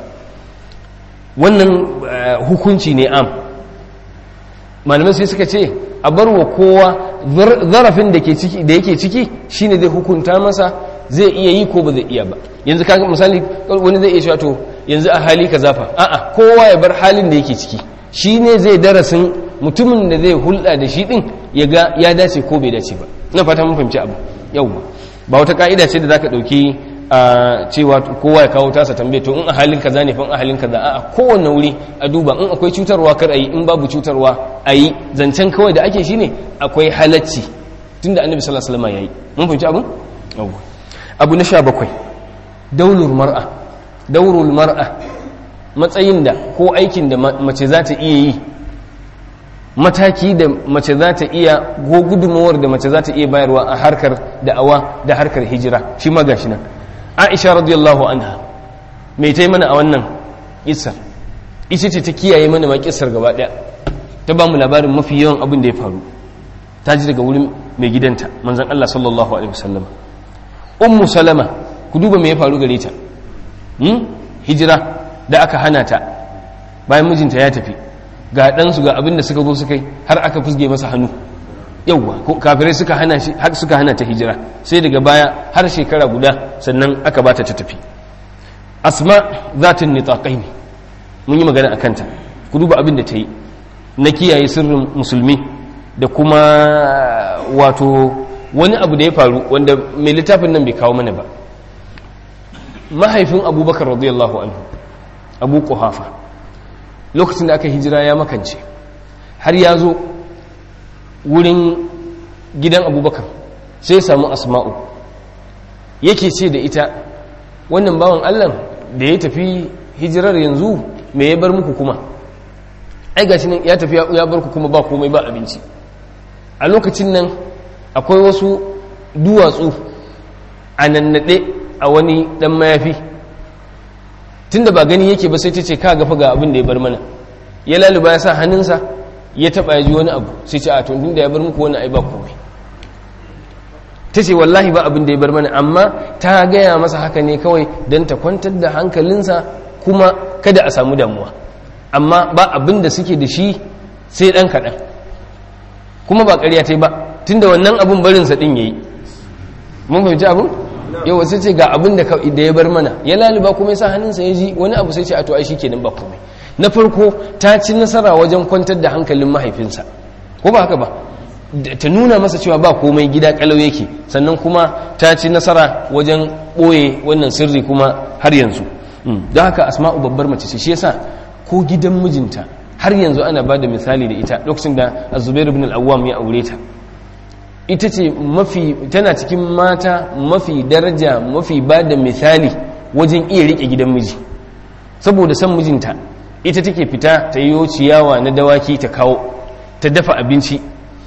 wannan hukunci ne am malamai sai suka ce a bar wa kowa zarafin da yake ciki shine zai hukunta masa zai iya yi ko ba zai iya ba yanzu kaga misali wani zai iya cewa to yanzu a hali ka zafa a'a kowa ya bar halin da yake ciki shine zai darasin mutumin da zai hulɗa da shi din ya ga ya dace ko bai dace ba ina fata mun fahimci abu yau ba wata ka'ida ce da zaka dauki a cewa kowa ya kawo tasa tambaye to in a halin kaza ne fa in a halin kaza a'a kowanne wuri a duba in akwai cutarwa kar ayi in babu cutarwa ayi zancen kawai da ake shine akwai halacci tunda annabi sallallahu alaihi wasallam yayi mun fahimci abun yawwa abu na sha bakwai daulur mar'a daurul mar'a matsayin da ko aikin da mace za ta iya yi mataki da mace za ta iya ko gudunmawar da mace za ta iya bayarwa a harkar da'awa da harkar hijira shi ma gashi nan aisha radiyallahu anha mai ta mana a wannan kissar ita ce ta kiyaye mana ma kissar gaba daya ta ba mu labarin mafi yawan abin da ya faru ta ji daga wurin mai gidanta manzon Allah sallallahu alaihi wasallam ummu salama ku duba me ya faru gare ta hijira da aka hana ta bayan mijinta ya tafi ga ɗansu ga abin da suka zo suka yi har aka fusge masa hannu yauwa kafirai suka hana shi har suka hana ta hijira sai daga baya har shekara guda sannan aka bata ta tafi asma zatin nitaqai ne mun yi magana akan ta ku duba abin da ta yi na kiyaye sirrin musulmi da kuma wato wani abu da ya faru wanda mai littafin nan bai kawo mana ba mahaifin abubakar radiyallahu anhu abu kuhafa lokacin da aka hijira ya makance har ya zo wurin gidan abubakar sai samu asma'u yake ce da ita wannan bawan allah da ya tafi hijirar yanzu me ya bar muku kuma ai gashi nan ya tafi ya bar ku kuma ba komai ba abinci a lokacin nan akwai wasu duwatsu a nannaɗe a wani ɗan mayafi tunda ba gani yake ba sai ta ce ka gafa ga abin da ya bar mana ya laluba ya sa hannunsa ya taɓa ya ji wani abu sai ce a tun da ya bar muku wani ai ba komai ta ce wallahi ba abin da ya bar mana amma ta gaya masa haka ne kawai don ta kwantar da hankalinsa kuma kada a samu damuwa amma ba abin da suke da shi sai ɗan kaɗan kuma ba ƙarya ta yi ba tun da wannan abin barinsa ɗin ya yi mun fahimci abin yau wasu ce ga abin da ya bar mana ya laluba kuma ya sa hannunsa ya ji wani abu sai ce a to ai shi kenan ba komai na farko ta ci nasara wajen kwantar da hankalin mahaifinsa ko ba haka ba ta nuna masa cewa ba komai gida kalau yake sannan kuma ta ci nasara wajen ɓoye wannan sirri kuma har yanzu don haka asma'u babbar mace ce shi yasa ko gidan mijinta har yanzu ana ba da misali da ita lokacin da azubairu bin al'awwam ya aure ta ita ce mafi tana cikin mata mafi daraja mafi ba da misali wajen iya rike gidan miji saboda san mijinta ita take fita ta yi ciyawa na dawaki ta kawo ta dafa abinci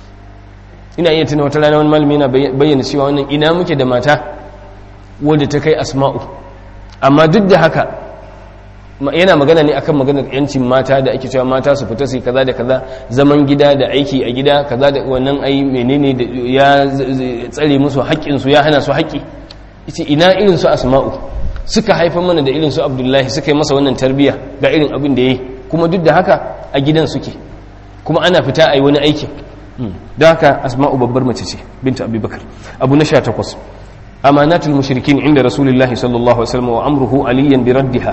ina iya tuna wata rana wani malami yana bayyana cewa wannan ina muke da mata wadda ta kai asma'u amma duk da haka yana magana ne akan maganar yancin mata da ake cewa mata su fita su kaza da kaza zaman gida da aiki a gida kaza da wannan ai menene da ya tsare musu haƙƙin su ya hana su haƙƙi ita ina irin su asma'u suka haifar mana da irin su abdullahi suka yi masa wannan tarbiyya ga irin abin da yayi kuma duk da haka a gidan suke kuma ana fita a yi wani aikin don haka asma'u babbar mace ce binta abubakar abu na sha takwas amanatul mushrikin inda rasulullahi sallallahu alaihi wasallam wa amruhu aliyan bi raddiha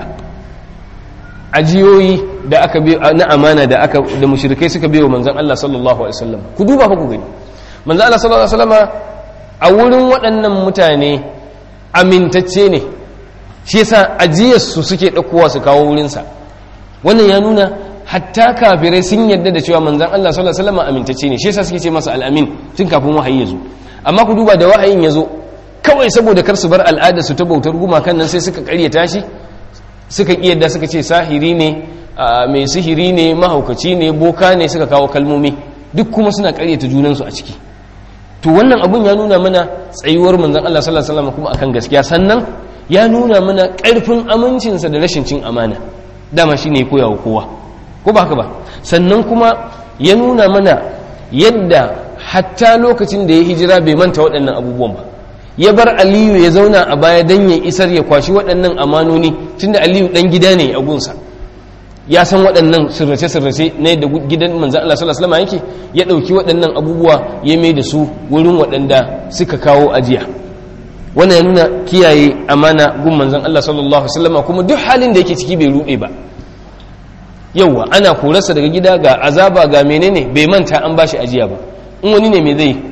ajiyoyi da aka bi na amana da aka da mushrikai suka biyo manzon Allah sallallahu alaihi wasallam ku duba fa ku gani manzon Allah sallallahu alaihi wasallam a wurin waɗannan mutane amintacce ne shi yasa ajiyar su suke ɗaukowa su kawo wurin sa wannan ya nuna hatta kafirai sun yarda da cewa manzon Allah sallallahu alaihi wasallam amintacce ne shi yasa suke ce masa al-amin tun kafin wahayi ya zo amma ku duba da wahayin ya zo kawai saboda kar su bar al'ada su ta bautar gumakan nan sai suka karyata shi suka yadda suka ce sahiri ne mai sihiri ne mahaukaci ne boka ne suka kawo kalmomi duk kuma suna karyata junansu a ciki to wannan abun ya nuna mana tsayuwar manzon Allah sallallahu alaihi wasallam kuma akan gaskiya sannan ya nuna mana karfin amincinsa da rashin cin amana dama shine ya koya wa kowa ko ba haka ba sannan kuma ya nuna mana yadda hatta lokacin da ya hijira bai manta waɗannan abubuwan ba ya bar aliyu ya zauna a baya don ya isar ya kwashi waɗannan amanoni tunda aliyu ɗan gida ne a gunsa ya san waɗannan sirrace-sirrace na yadda gidan manzan Allah sallallahu alaihi yake ya ɗauki waɗannan abubuwa ya mai da su wurin waɗanda suka kawo ajiya wannan ya nuna kiyaye amana gun manzan Allah sallallahu alaihi wasallam kuma duk halin da yake ciki bai ruɗe ba yauwa ana korarsa daga gida ga azaba ga menene bai manta an bashi ajiya ba in wani ne mai zai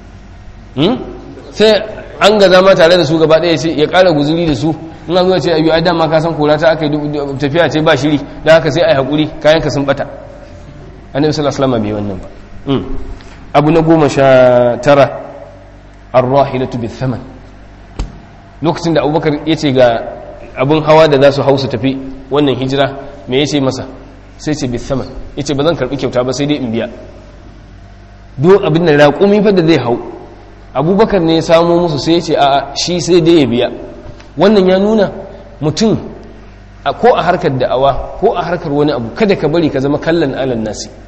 sai an ga zama tare da su gaba ɗaya ce ya ƙara guzuri da su in an zuwa ce ayu ai dama ka san kora ta aka yi tafiya ce ba shiri da haka sai ai haƙuri kayan ka sun bata annabi sallallahu alaihi wasallam bai wannan ba abu na goma sha tara arrahilatu bi thaman lokacin da abubakar ya ce ga abun hawa da za su hau su tafi wannan hijira me ya ce masa sai ce bi thaman ya ce ba zan karɓi kyauta ba sai dai in biya duk abin da raƙumi fa da zai hau abubakar ne ya samo musu sai ya ce a shi sai dai ya biya wannan ya nuna mutum ko a harkar da'awa ko a harkar wani abu kada ka bari ka zama kallon alan nasi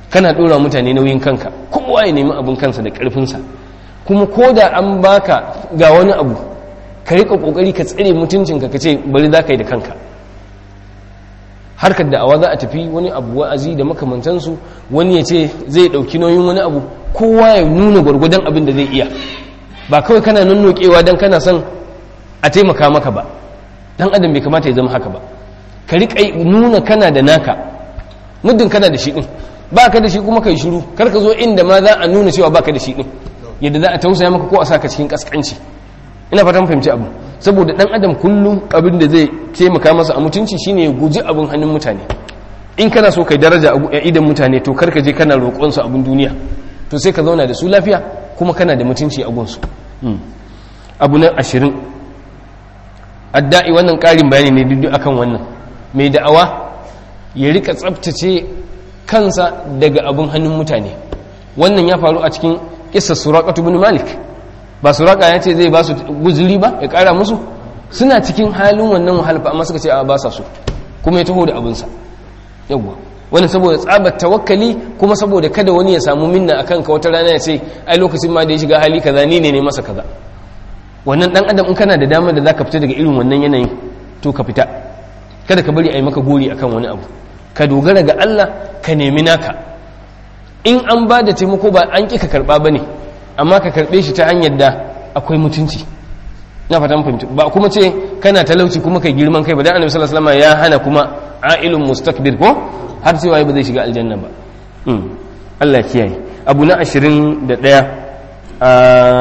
kana ɗora mutane nauyin kanka kowa ya nemi abin kansa da ƙarfinsa kuma ko da an baka ga wani abu ka riƙa ƙoƙari ka tsare mutuncinka ka ce bari za ka yi da kanka harkar da'awa za a tafi wani abu wa'azi da makamantansu wani ya ce zai ɗauki nauyin wani abu kowa ya nuna gwargwadon abin da zai iya ba kawai kana nannokewa don kana son a taimaka maka ba dan adam bai kamata ya zama haka ba ka riƙa nuna kana da naka muddin kana da shi ɗin ba ka da shi kuma ka yi shiru kar ka zo inda ma za a nuna cewa ba ka da shi ɗin yadda za a tausaya maka ko a saka cikin ƙasƙanci ina fatan fahimci abu saboda dan adam kullum abin da zai taimaka masa a mutunci shine ya guji abin hannun mutane in kana so kai daraja a idan mutane to kar ka je kana roƙon su abin duniya to sai ka zauna da su lafiya kuma kana da mutunci a gunsu abu na ashirin adda'i wannan ƙarin bayani ne duk akan wannan mai da'awa ya rika tsabtace kansa daga abin hannun mutane wannan ya faru a cikin kissa suraqatu bin malik ba suraka ya ce zai ba su guzuri ba ya kara musu suna cikin halin wannan wahalfa amma suka ce a ba sa su kuma ya taho da abinsa yawwa wani saboda tsabar tawakkali kuma saboda kada wani ya samu minna akan ka wata rana ya ce ai lokacin ma da ya shiga hali kaza ni ne ne masa kaza wannan dan adam in kana da damar da zaka fita daga irin wannan yanayin to ka fita kada ka bari a yi maka gori akan wani abu ka dogara ga Allah ka nemi naka in an ba da taimako ba an ƙi ka karɓa ba ne amma ka karɓe shi ta hanyar da akwai mutunci na fatan fahimci ba kuma ce kana talauci kuma kai girman kai ba dan annabi sallallahu alaihi wasallam ya hana kuma ailun mustakbir ko har cewa ba zai shiga aljanna ba Allah kiyaye abu na 21 a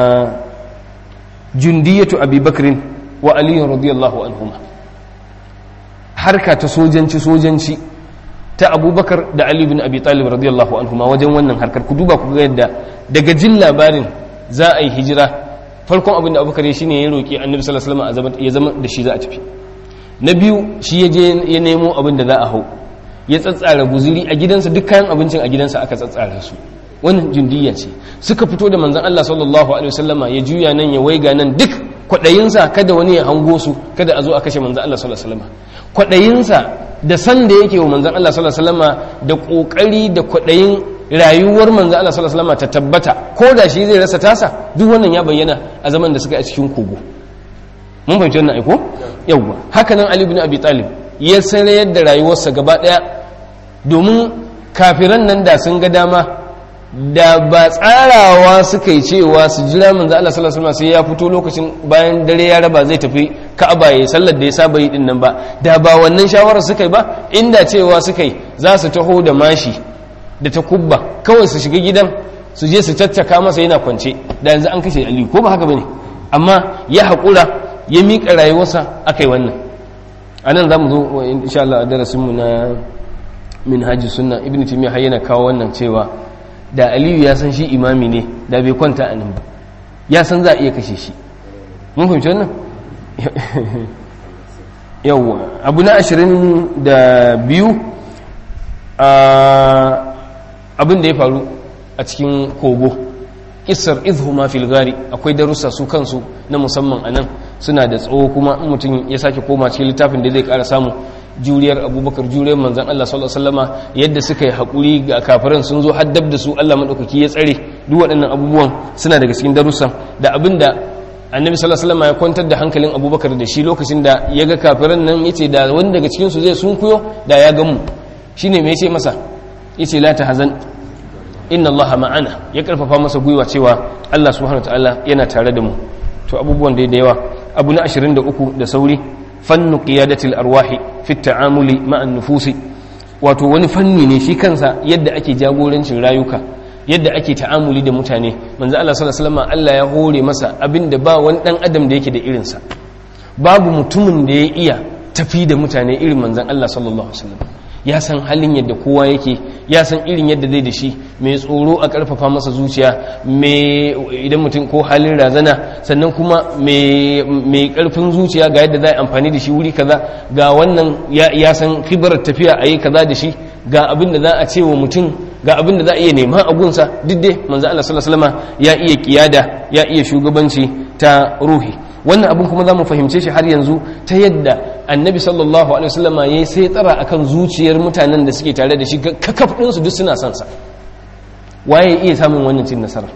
jundiyatu abi bakrin wa ali radiyallahu anhuma harka ta sojanci sojanci ta abubakar da ali bin abi talib radiyallahu anhuma wajen wannan harkar ku duba ku ga yadda daga jin labarin za a yi hijira farkon abin da abubakar ya shine ya roki annabi sallallahu alaihi wasallam ya zama da shi za a tafi na biyu shi ya je ya nemo abin da za a hau ya tsatsara guzuri a gidansa duk kayan abincin a gidansa aka tsatsara su wannan jundiyya ce suka fito da manzon Allah sallallahu alaihi wasallama ya juya nan ya waiga nan duk kwaɗayinsa kada wani ya hango su kada a zo a kashe manzon Allah sallallahu alaihi wasallama kwaɗayinsa da san da yake wa manzan Allah sallallahu alaihi wasallama da kokari da kwaɗayin rayuwar manzan Allah sallallahu alaihi wasallama ta tabbata ko da shi zai rasa tasa duk wannan ya bayyana a zaman da suka yi a cikin kogo mun fahimci wannan aiko yawwa haka nan Ali ibn Abi Talib ya sarayar da rayuwarsa gaba daya domin kafiran nan da sun ga dama da ba tsarawa suka yi cewa su jira manzo Allah sallallahu alaihi wasallam sai ya fito lokacin bayan dare ya raba zai tafi Ka'aba ya sallar da ya saba yi din nan ba da ba wannan shawarar suka yi ba inda cewa suka yi za su taho da mashi da ta kubba kawai su shiga gidan su je su caccaka masa yana kwance da yanzu an kashe Ali ko ba haka bane amma ya haƙura ya miƙa rayuwarsa aka yi wannan a nan za mu zo insha Allah a darasinmu na minhajus sunna ibn timiya har yana kawo wannan cewa da aliyu ya san shi imami ne da bai kwanta a nan ba ya san za a iya kashe shi mun fahimci wannan yawwa abu na ashirin da biyu abin da ya faru a cikin kogo isar izhuma fil gari akwai darussa su kansu na musamman a nan suna da tsawo kuma mutum ya sake koma cikin littafin da zai kara samu juriyar abubakar juriyar manzan Allah sallallahu alaihi wasallama yadda suka yi haƙuri ga kafiran sun zo haddab da su Allah maɗaukaki ya tsare duk waɗannan abubuwan suna daga cikin darussan da abin da annabi sallallahu alaihi wasallama ya kwantar da hankalin abubakar da shi lokacin da ya ga kafiran nan yace da wani daga cikin su zai sunkuyo da ya gamu shine me yace masa yace la tahzan inna allaha ma'ana ya karfafa masa gwiwa cewa Allah subhanahu wataala yana tare da mu to abubuwan da yawa abu na 23 da sauri fannu qiyadatil arwahi fi ta'amuli ma'an nufusi wato wani fanni ne shi kansa yadda ake jagorancin rayuka yadda ake ta'amuli da mutane manzo Allah sallallahu alaihi wasallam Allah ya hore masa abinda ba wani dan adam da yake da irinsa babu mutumin da ya iya tafi da mutane irin manzon Allah sallallahu alaihi wasallam ya san halin yadda kowa yake ya san irin yadda zai da shi mai tsoro a karfafa masa zuciya mai idan mutum ko halin razana sannan kuma mai karfin zuciya ga yadda za a amfani da shi wuri kaza ga wannan ya san kibarar tafiya a yi kaza da shi ga abin da za a ce wa mutum ga abin da za a iya nema a gunsa duk dai manzo Allah sallallahu alaihi wasallam ya iya kiyada ya iya shugabanci ta ruhi wannan abin kuma za mu fahimce shi har yanzu ta yadda annabi sallallahu alaihi wasallama ya sai tsara akan zuciyar mutanen da suke tare da shi kakaf ɗinsu duk suna son sa waye iya samun wannan cin nasara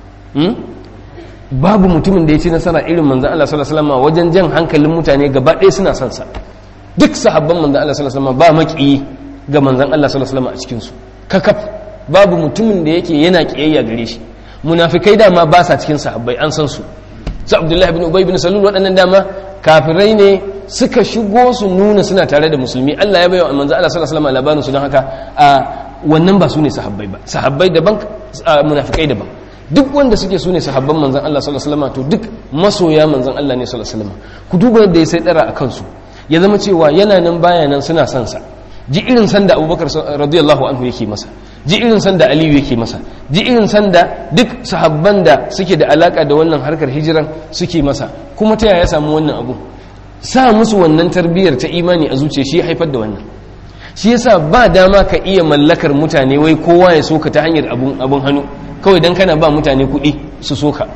babu mutumin da ya ci nasara irin manzan Allah sallallahu alaihi wasallam wajen jan hankalin mutane gaba ɗaya suna son sa duk sahabban manzan Allah sallallahu alaihi wasallam ba maƙiyi ga manzan Allah sallallahu alaihi wasallam a cikin su kakaf babu mutumin da yake yana kiyayya gare shi munafikai dama ba sa cikin sahabbai an san su su Abdullahi bin Ubay bin Salul waɗannan dama kafirai ne suka shigo su nuna suna tare da musulmi Allah ya bayyana manzan Allah sallallahu alaihi wasallam labarin su don haka a wannan ba su ne sahabbai ba sahabbai daban munafikai daban duk wanda suke su ne sahabban manzan Allah sallallahu alaihi wasallam to duk masoya manzan Allah ne sallallahu alaihi wasallam ku duba yadda ya sai dara a kansu ya zama cewa yana nan baya nan suna son sa ji irin san da Abubakar radiyallahu anhu yake masa ji irin san da Aliyu yake masa ji irin san da duk sahabban da suke da alaka da wannan harkar hijiran suke masa kuma ta yaya samu wannan abu sa musu wannan tarbiyyar ta imani a zuciya shi haifar da wannan shi yasa ba dama ka iya mallakar mutane wai kowa ya soka ta hanyar abun abun hannu kawai dan kana ba mutane kuɗi su soka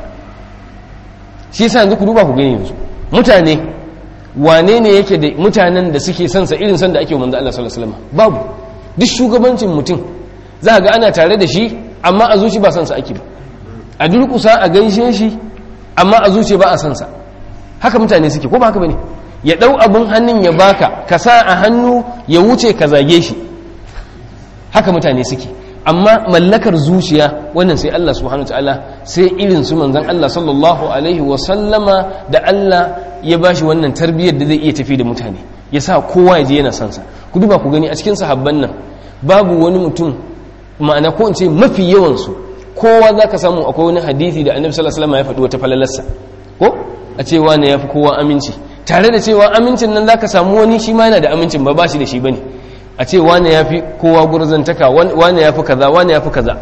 shi yasa yanzu ku duba ku gani yanzu mutane wane ne yake da mutanen da suke son sa irin son da ake manzo Allah sallallahu alaihi wasallam babu duk shugabancin mutum za ga ana tare da shi amma a zuci ba son sa ake ba a durkusa a gaishe shi amma a zuci ba a son sa haka mutane suke ko ba haka bane ya dau abun hannun ya baka ka sa a hannu ya wuce ka zage shi haka mutane suke amma mallakar zuciya wannan sai Allah subhanahu ta'ala sai irin su manzon Allah sallallahu alaihi wa sallama da Allah ya bashi wannan tarbiyyar da zai iya tafi da mutane ya sa kowa ya je yana son sa ku duba ku gani a cikin sahabban nan babu wani mutum ma'ana ko in ce mafi yawan su kowa zaka samu akwai wani hadisi da Annabi sallallahu alaihi wasallam ya faɗi wata falalarsa ko a ce wani yafi kowa aminci tare da cewa amincin nan zaka samu wani shi ma yana da amincin ba ba shi da shi bane a ce wane ya fi kowa gurzantaka wane ya fi kaza wane ya fi kaza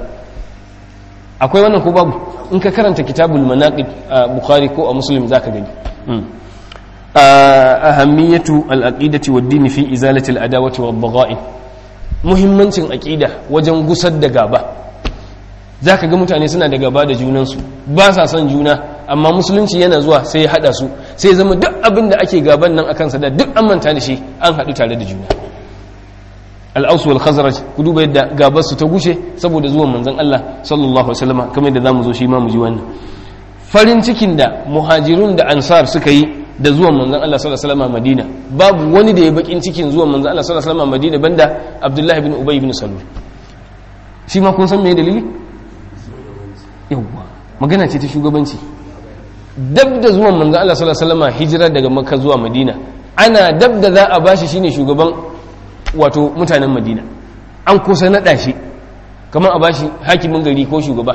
akwai wannan ko babu in ka karanta kitabul manaqib a bukhari ko a muslim zaka gani ahammiyatu al-aqidati wad-din fi izalati al-adawati wad-bagha'i muhimmancin aqida wajen gusar da gaba zaka ga mutane suna da gaba da junansu ba sa son juna amma musulunci yana zuwa sai ya hada su sai zama duk abin da ake gaban nan akan sa da duk an manta da shi an haɗu tare da juna al'ausu wal khazraj ku duba yadda gabar su ta gushe saboda zuwan manzon Allah sallallahu alaihi wasallam kamar yadda zamu zo shi ma mu ji wannan farin cikin da muhajirun da ansar suka yi da zuwan manzon Allah sallallahu alaihi wasallam Madina babu wani da ya bakin cikin zuwan manzon Allah sallallahu alaihi wasallam Madina banda Abdullah ibn Ubay ibn Salul shi ma kun san me dalili yawwa magana ce ta shugabanci dab da zuwan manzon Allah sallallahu alaihi wasallam hijira daga Makka zuwa Madina ana dab da za a bashi shine shugaban wato mutanen madina an kusa naɗa shi kamar a bashi hakimin gari ko shugaba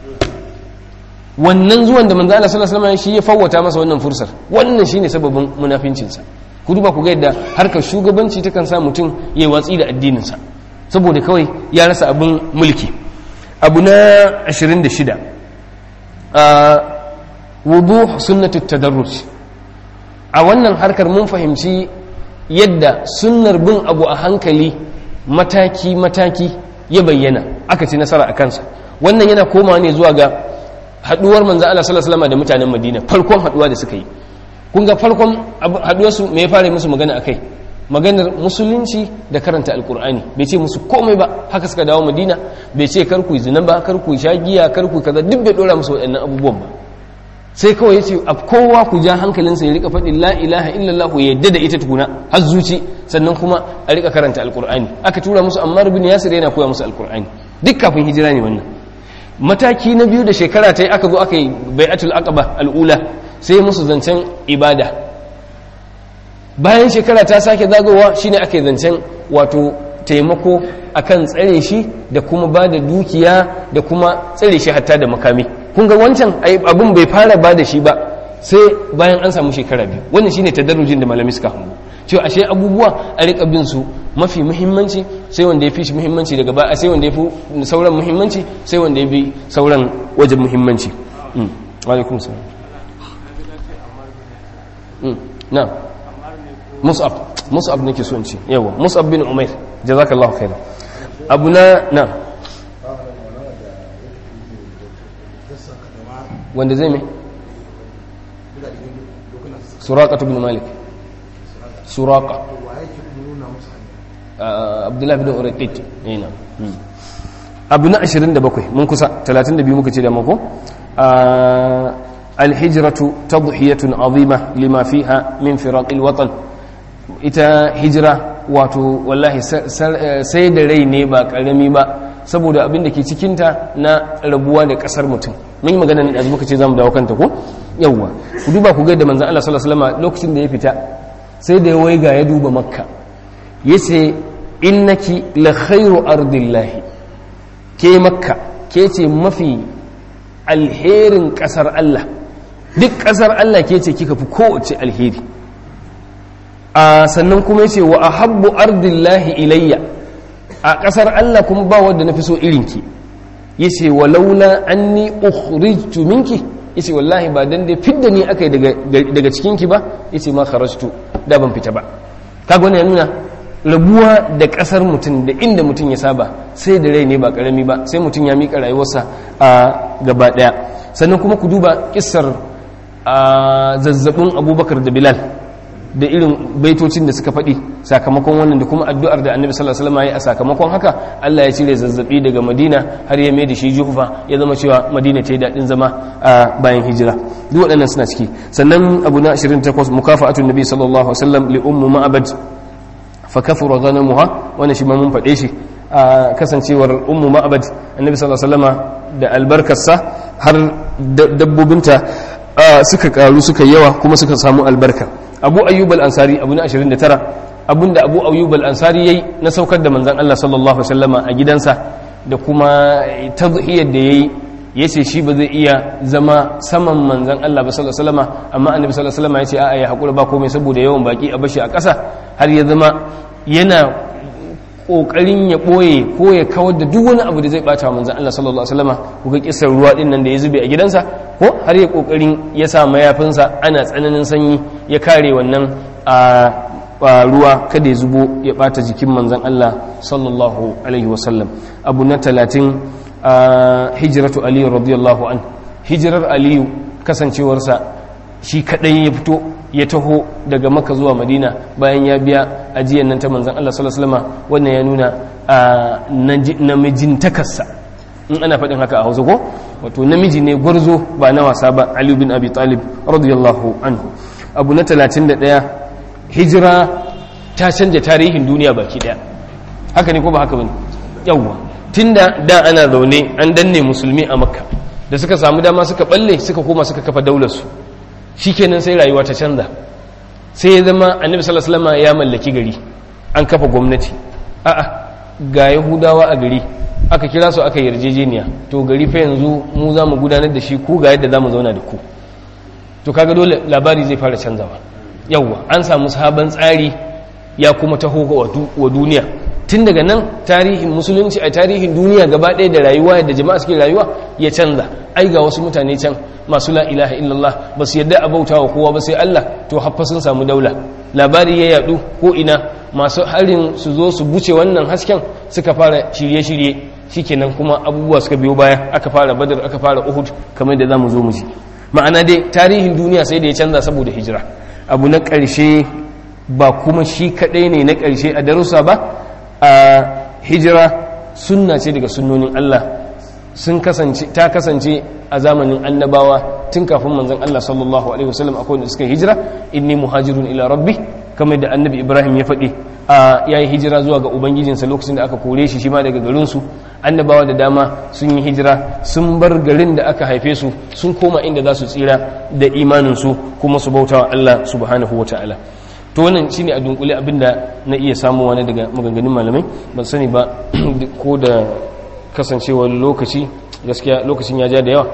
wannan zuwan da manzo Allah sallallahu alaihi wasallam shi ya fawwata masa wannan fursar wannan shine sababin munafincinsa ku duba ku ga yadda harkar shugabanci takan sa mutum yayi watsi da addinin sa saboda kawai ya rasa abin mulki abu na 26 a wuduh sunnatut tadarruj a wannan harkar mun fahimci yadda sunnar bin abu a hankali mataki-mataki ya bayyana aka ci nasara a kansa wannan yana komawa ne zuwa ga haduwar manzo Allah sallallahu alaihi da mutanen Madina farkon haduwa da suka yi kun ga farkon haduwar su me ya fara musu magana akai maganar musulunci da karanta alkur'ani bai ce musu komai ba haka suka dawo Madina bai ce kar ku zina ba kar ku sha giya kar ku kaza duk bai dora musu waɗannan abubuwan ba sai kawai ya ce a kowa ku ja hankalinsa ya rika faɗin la ilaha illallah ya yadda da ita tukuna har zuci sannan kuma a rika karanta alkur'ani aka tura musu ammar bin yasir yana koya musu alkur'ani duk kafin hijira ne wannan mataki na biyu da shekara ta yi aka zo aka yi bai'atul aqaba al'ula sai musu zancen ibada bayan shekara ta sake zagowa shine aka yi zancen wato taimako akan tsare shi da kuma ba da dukiya da kuma tsare shi hatta da makami kun ga wancan abin bai fara ba da shi ba sai bayan an samu shekara biyu wannan shine tadarrujin da malami suka hango cewa ashe abubuwa a rika bin su mafi muhimmanci sai wanda ya fi shi muhimmanci daga ba sai wanda ya fi sauran muhimmanci sai wanda ya bi sauran wajen muhimmanci wa alaikum salam na mus'ab mus'ab nake so in ce yawa mus'ab bin umair jazakallahu khairan abu na na wanda zai mai suraka bin malik suraka abdullahi bin uraqit ina abu na 27 mun kusa 32 muka ce da mako alhijratu tadhiyatun azima lima fiha min firaqil watan ita hijira wato wallahi sai da rai ne ba karami ba saboda abin da ke cikinta na rabuwa da kasar mutum mun yi magana ne da muka ce zamu dawo kanta ko yawwa ku duba ku ga da manzon Allah sallallahu alaihi wasallam lokacin da ya fita sai da ya waiga ya duba makka yace innaki la khairu ardillahi ke makka ke ce mafi alherin kasar Allah duk kasar Allah ke ce kika fi kowace alheri a sannan kuma yace wa ahabbu ardillahi ilayya a kasar Allah kuma ba wanda nafi so irinki yace walaula anni ukhrijtu minki yace wallahi ba dan dai fidda ni akai daga daga cikin ki ba yace ma kharajtu da ban fita ba kaga wannan ya nuna rabuwa da kasar mutum da inda mutum ya saba sai da rai ne ba karami ba sai mutum ya mika rayuwarsa a gaba daya sannan kuma ku duba kissar zazzabin abubakar da bilal da irin baitocin da suka faɗi sakamakon wannan da kuma addu'ar da annabi sallallahu alaihi wasallam ya a sakamakon haka Allah ya cire zazzabi daga Madina har ya mai da shi Juhfa ya zama cewa Madina ta yi daɗin zama a bayan hijira duk waɗannan suna ciki sannan abu na 28 mukafa'atun nabi sallallahu alaihi wasallam li ummu ma'abad fa kafara ghanamuha wannan shi ma mun faɗe shi a kasancewar ummu ma'abad annabi sallallahu alaihi wasallama da albarkarsa har dabbobinta suka karu suka yawa kuma suka samu albarka abu ayyub al-ansari abu na 29 abinda abu ayyub al-ansari yayi na saukar da manzon Allah sallallahu alaihi wasallama a gidansa da kuma tadhiyar da yayi yace shi ba zai iya zama saman manzon Allah ba sallallahu alaihi wasallama amma annabi sallallahu alaihi wasallama yace a'a ya hakura ba komai saboda yawan baki a bashi a ƙasa har ya zama yana kokarin ya boye ko ya kawar da duk wani abu da zai bata manzon Allah sallallahu alaihi wasallama kuga kisar ruwa din nan da ya zube a gidansa ko har ya kokarin ya sa mayafinsa ana tsananin sanyi ya kare wannan a ruwa kada ya zubo ya bata jikin manzon Allah sallallahu alaihi wasallam abu na talatin hijratu aliyu radiyallahu an hijirar aliyu kasancewarsa shi kadai ya fito ya taho daga maka zuwa madina bayan ya biya ajiyar nan ta manzan Allah sallallahu alaihi wasallam wannan ya nuna namijintakarsa in ana faɗin haka a hausa ko wato namiji ne gwarzo ba na wasa ba Ali bin Abi Talib radiyallahu anhu abu na 31 hijira ta canja tarihin duniya baki daya haka ne ko ba haka bane yawwa tunda da ana zaune an danne musulmi a makka da suka samu dama suka balle suka koma suka kafa daular su shikenan sai rayuwa ta canza sai ya zama annabi sallallahu alaihi wasallam ya mallaki gari an kafa gwamnati a'a ga yahudawa a gari aka kira su aka yarjejeniya to gari fa yanzu mu za mu gudanar da shi ku ga yadda za mu zauna da ku to kaga dole labari zai fara canzawa yawwa an samu sabon tsari ya kuma taho wa duniya tun daga nan tarihin musulunci a tarihin duniya gaba ɗaya da rayuwa da jama'a suke rayuwa ya canza ai ga wasu mutane can masu la ilaha illallah ba su yadda a bauta wa kowa ba sai Allah to haffa sun samu daula labari ya yadu ko ina masu harin su zo su buce wannan hasken suka fara shirye-shirye shikenan kuma abubuwa suka biyo baya aka fara badar aka fara uhud kamar da zamu zo mu ji ma'ana dai tarihin duniya sai da ya canza saboda hijira abu na ƙarshe ba kuma shi kaɗai ne na ƙarshe a darussa ba a hijira sunna ce daga sunnonin Allah sun kasance ta kasance a zamanin annabawa tun kafin manzon Allah sallallahu alaihi wasallam akwai wanda suka hijira inni muhajirun ila rabbi kamar da annabi Ibrahim ya faɗi a yayi hijira zuwa ga ubangijinsa lokacin da aka kore shi shi ma daga garin su annabawa da dama sun yi hijira sun bar garin da aka haife su sun koma inda za su tsira da imanin su kuma su bautawa Allah subhanahu wataala to wannan shine a dunkule abinda na iya samu wani daga maganganun malamai ban sani ba ko da kasancewar lokaci gaskiya lokacin ya ja da yawa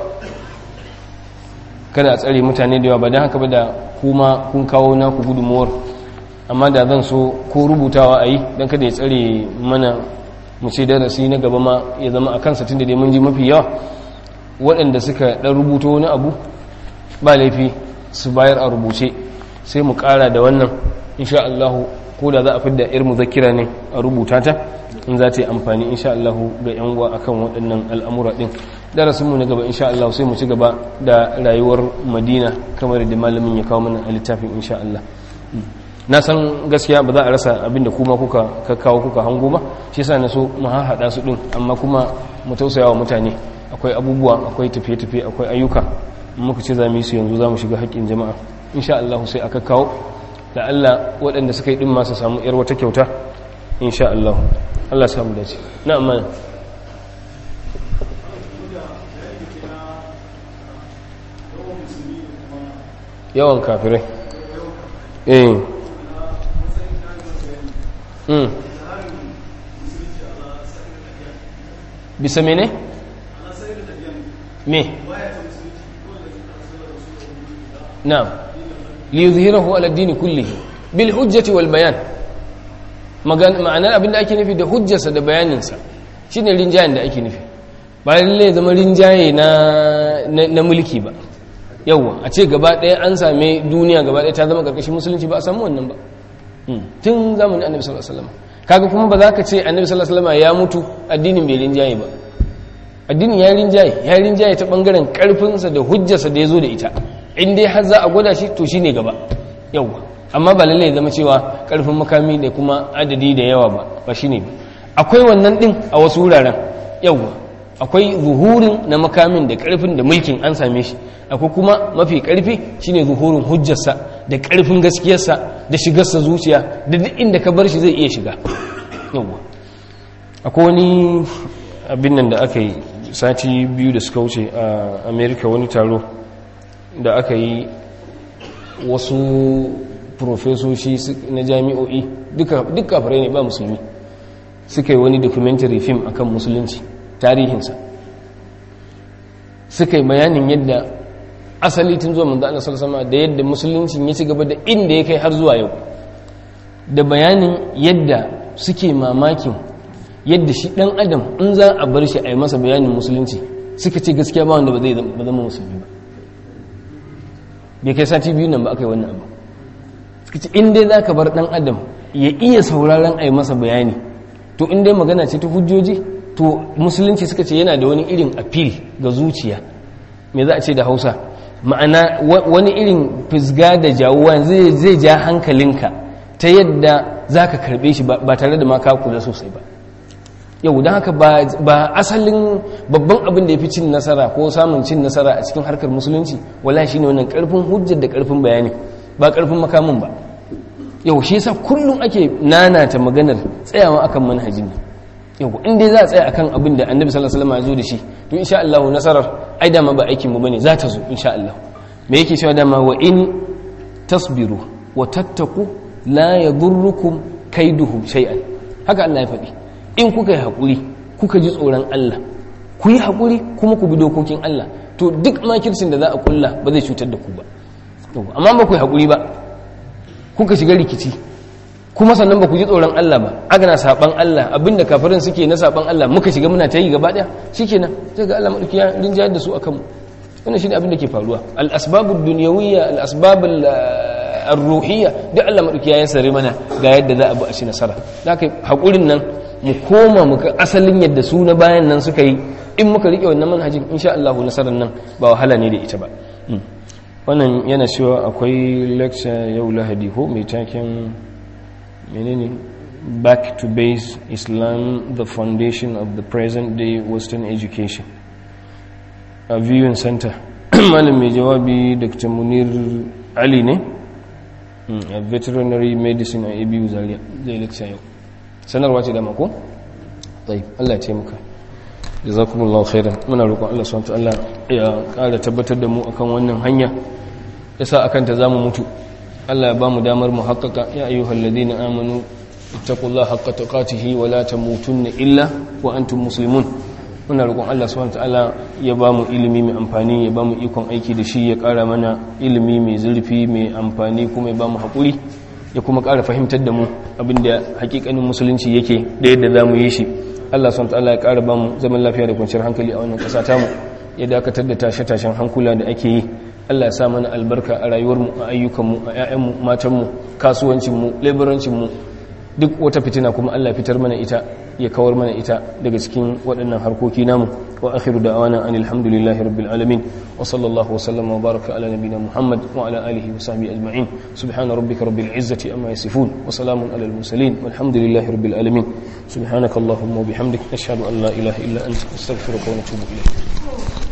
kada a tsare mutane da yawa ba don haka ba da kuma kun kawo naku gudunmuwar amma da zan so ko rubutawa a yi don kada ya tsare mana mu ce darasi na gaba ma ya zama a kansa tun da dai mun ji mafi yawa waɗanda suka ɗan rubuto wani abu ba laifi su bayar a rubuce sai mu ƙara da wannan insha Allahu ko da za a fidda yar muzakkira ne a rubuta ta in za ta yi amfani insha Allahu ga yan uwa akan waɗannan al'amura ɗin darasinmu na gaba insha Allah sai mu ci gaba da rayuwar Madina kamar da malamin ya kawo mana a littafin insha Allah na san gaskiya ba za a rasa abinda kuma kuka kawo kuka hango ba shi yasa na so mu haɗa su ɗin amma kuma mu tausaya wa mutane akwai abubuwa akwai tafiye-tafiye akwai ayyuka muka ce za mu yi su yanzu za mu shiga haƙƙin jama'a insha Allah sai aka kawo da Allah waɗanda suka yi ɗin masu samu ‘yar wata kyauta insha Allah Allah samu dace na amma yawan kafirai eh mm. bisa mene? me? na'am liyuzhirahu ala dini kullihi bil hujjati wal bayan ma'anar abinda ake nufi da hujjarsa da bayaninsa shine rinjayen da ake nufi ba lalle zama rinjaye na na mulki ba yawa a ce gaba ɗaya an same duniya gaba ɗaya ta zama ƙarƙashin musulunci ba a samu wannan ba tun zamanin annabi sallallahu alaihi wasallam kaga kuma ba za ka ce annabi sallallahu alaihi wasallam ya mutu addinin bai rinjaye ba addinin ya rinjaye ya rinjaye ta bangaren karfinsa da hujjarsa da ya zo da ita in dai har za a gwada shi to shine gaba yawa amma ba lallai zama cewa karfin makami da kuma adadi da yawa ba ba shine ba akwai wannan din a wasu wuraren yawa akwai zuhurin na makamin da karfin da mulkin an same shi akwai kuma mafi karfi shine zuhurin hujjarsa da karfin gaskiyarsa da shigarsa zuciya da duk inda ka bar shi zai iya shiga yawa akwai wani abin nan da aka yi sati biyu da suka wuce a america wani taro da aka yi wasu profesoshi na jami'o'i duka kafirai ne ba musulmi suka yi wani documentary film akan musulunci tarihinsa suka yi bayanin yadda asali tun zuwa manzo Allah sallallahu da yadda musuluncin ya ci gaba da inda ya kai har zuwa yau da bayanin yadda suke mamakin yadda shi dan adam in za a bar shi a yi masa bayanin musulunci suka ce gaskiya ba wanda ba zai zama musulmi ba bai kai sati biyu nan ba aka yi wannan abu suka ce in dai za ka bar dan adam ya iya sauraron a yi masa bayani to in dai magana ce ta hujjoji to musulunci suka ce yana da wani irin appeal ga zuciya me za a ce da hausa ma'ana wani irin fisga da jawuwa zai ja hankalinka ta yadda za ka karbe shi ba tare da ma ka kula sosai ba yau don haka ba asalin babban abin da ya fi cin nasara ko samun cin nasara a cikin harkar musulunci wala shi ne wannan karfin hujjar da karfin bayani ba karfin makamin ba yau shi yasa kullum ake nanata maganar tsayawa akan manhajin ne yau in dai za a tsaya akan abin da annabi sallallahu alaihi wasallam ya zo da shi to insha Allah nasarar ai dama ba aikin mu bane za ta zo insha Allah me yake cewa dama wa in tasbiru wa tattaku la yadurrukum kaiduhum shay'an haka Allah ya faɗi in kuka yi haƙuri kuka ji tsoron Allah ku yi haƙuri kuma ku bi dokokin Allah to duk makircin da za a kulla ba zai cutar da ku ba amma ba ku yi haƙuri ba kuka shiga rikici kuma sannan ba ku ji tsoron Allah ba aka na saban Allah abinda kafirin suke na saban Allah muka shiga muna ta yi gaba ɗaya shikenan sai ga Allah madauki ya rinjayar da su akan mu wannan shine abin da ke faruwa al asbabud dunyawiyya al asbabul ar-ruhiyya duk Allah madauki ya sare mana ga yadda za a bi a ci nasara haka haƙurin nan mu koma muka asalin yadda su na bayan nan suka yi in muka rike wannan manhajin insha Allah nasarar nan ba wahala ne da ita ba wannan yana cewa akwai lecture yau lahadi ko mai taken menene back to base islam the foundation of the present day western education a viewing center malam mai jawabi dr munir ali ne a veterinary medicine a abu zaria zai lecture yau sanarwa ce da mako? tsaye allah ce muka da za kuma Allah khairan muna roƙon Allah swt Allah ya ƙara tabbatar da mu akan wannan hanya ya sa akan ta zamu mutu Allah ya ba mu damar mu haƙaƙa ya ayyuhal ladina amanu ittaqullaha haqqa tuqatihi wa la tamutunna illa wa antum muslimun muna roƙon Allah swt Allah ya ba mu ilimi mai amfani ya ba mu ikon aiki da shi ya ƙara mana ilimi mai zurfi mai amfani kuma ya ba mu haƙuri ya kuma ƙara fahimtar da mu abinda hakikanin musulunci yake da yadda za mu yi shi Allah SWT ya ƙara ba mu zaman lafiya da kwanciyar hankali a wannan ƙasa tamu ya dakatar da tashe-tashen hankula da ake yi Allah ya sa mana albarka a rayuwarmu a ayyukanmu a 'ya'yanmu matanmu kasuwancinmu leburancinmu duk wata fitina kuma Allah fitar mana ita ya kawar mana ita daga cikin waɗannan harkoki namu wa akhiru da'wana anil hamdulillahi rabbil alamin wa sallallahu wa sallama wa baraka ala nabiyyina muhammad wa ala alihi wa sahbihi ajma'in subhana rabbika rabbil izzati amma yasifun wa salamun alal mursalin walhamdulillahi rabbil alamin subhanakallahumma wa bihamdik nashhadu an la ilaha illa anta astaghfiruka wa natubu ilayk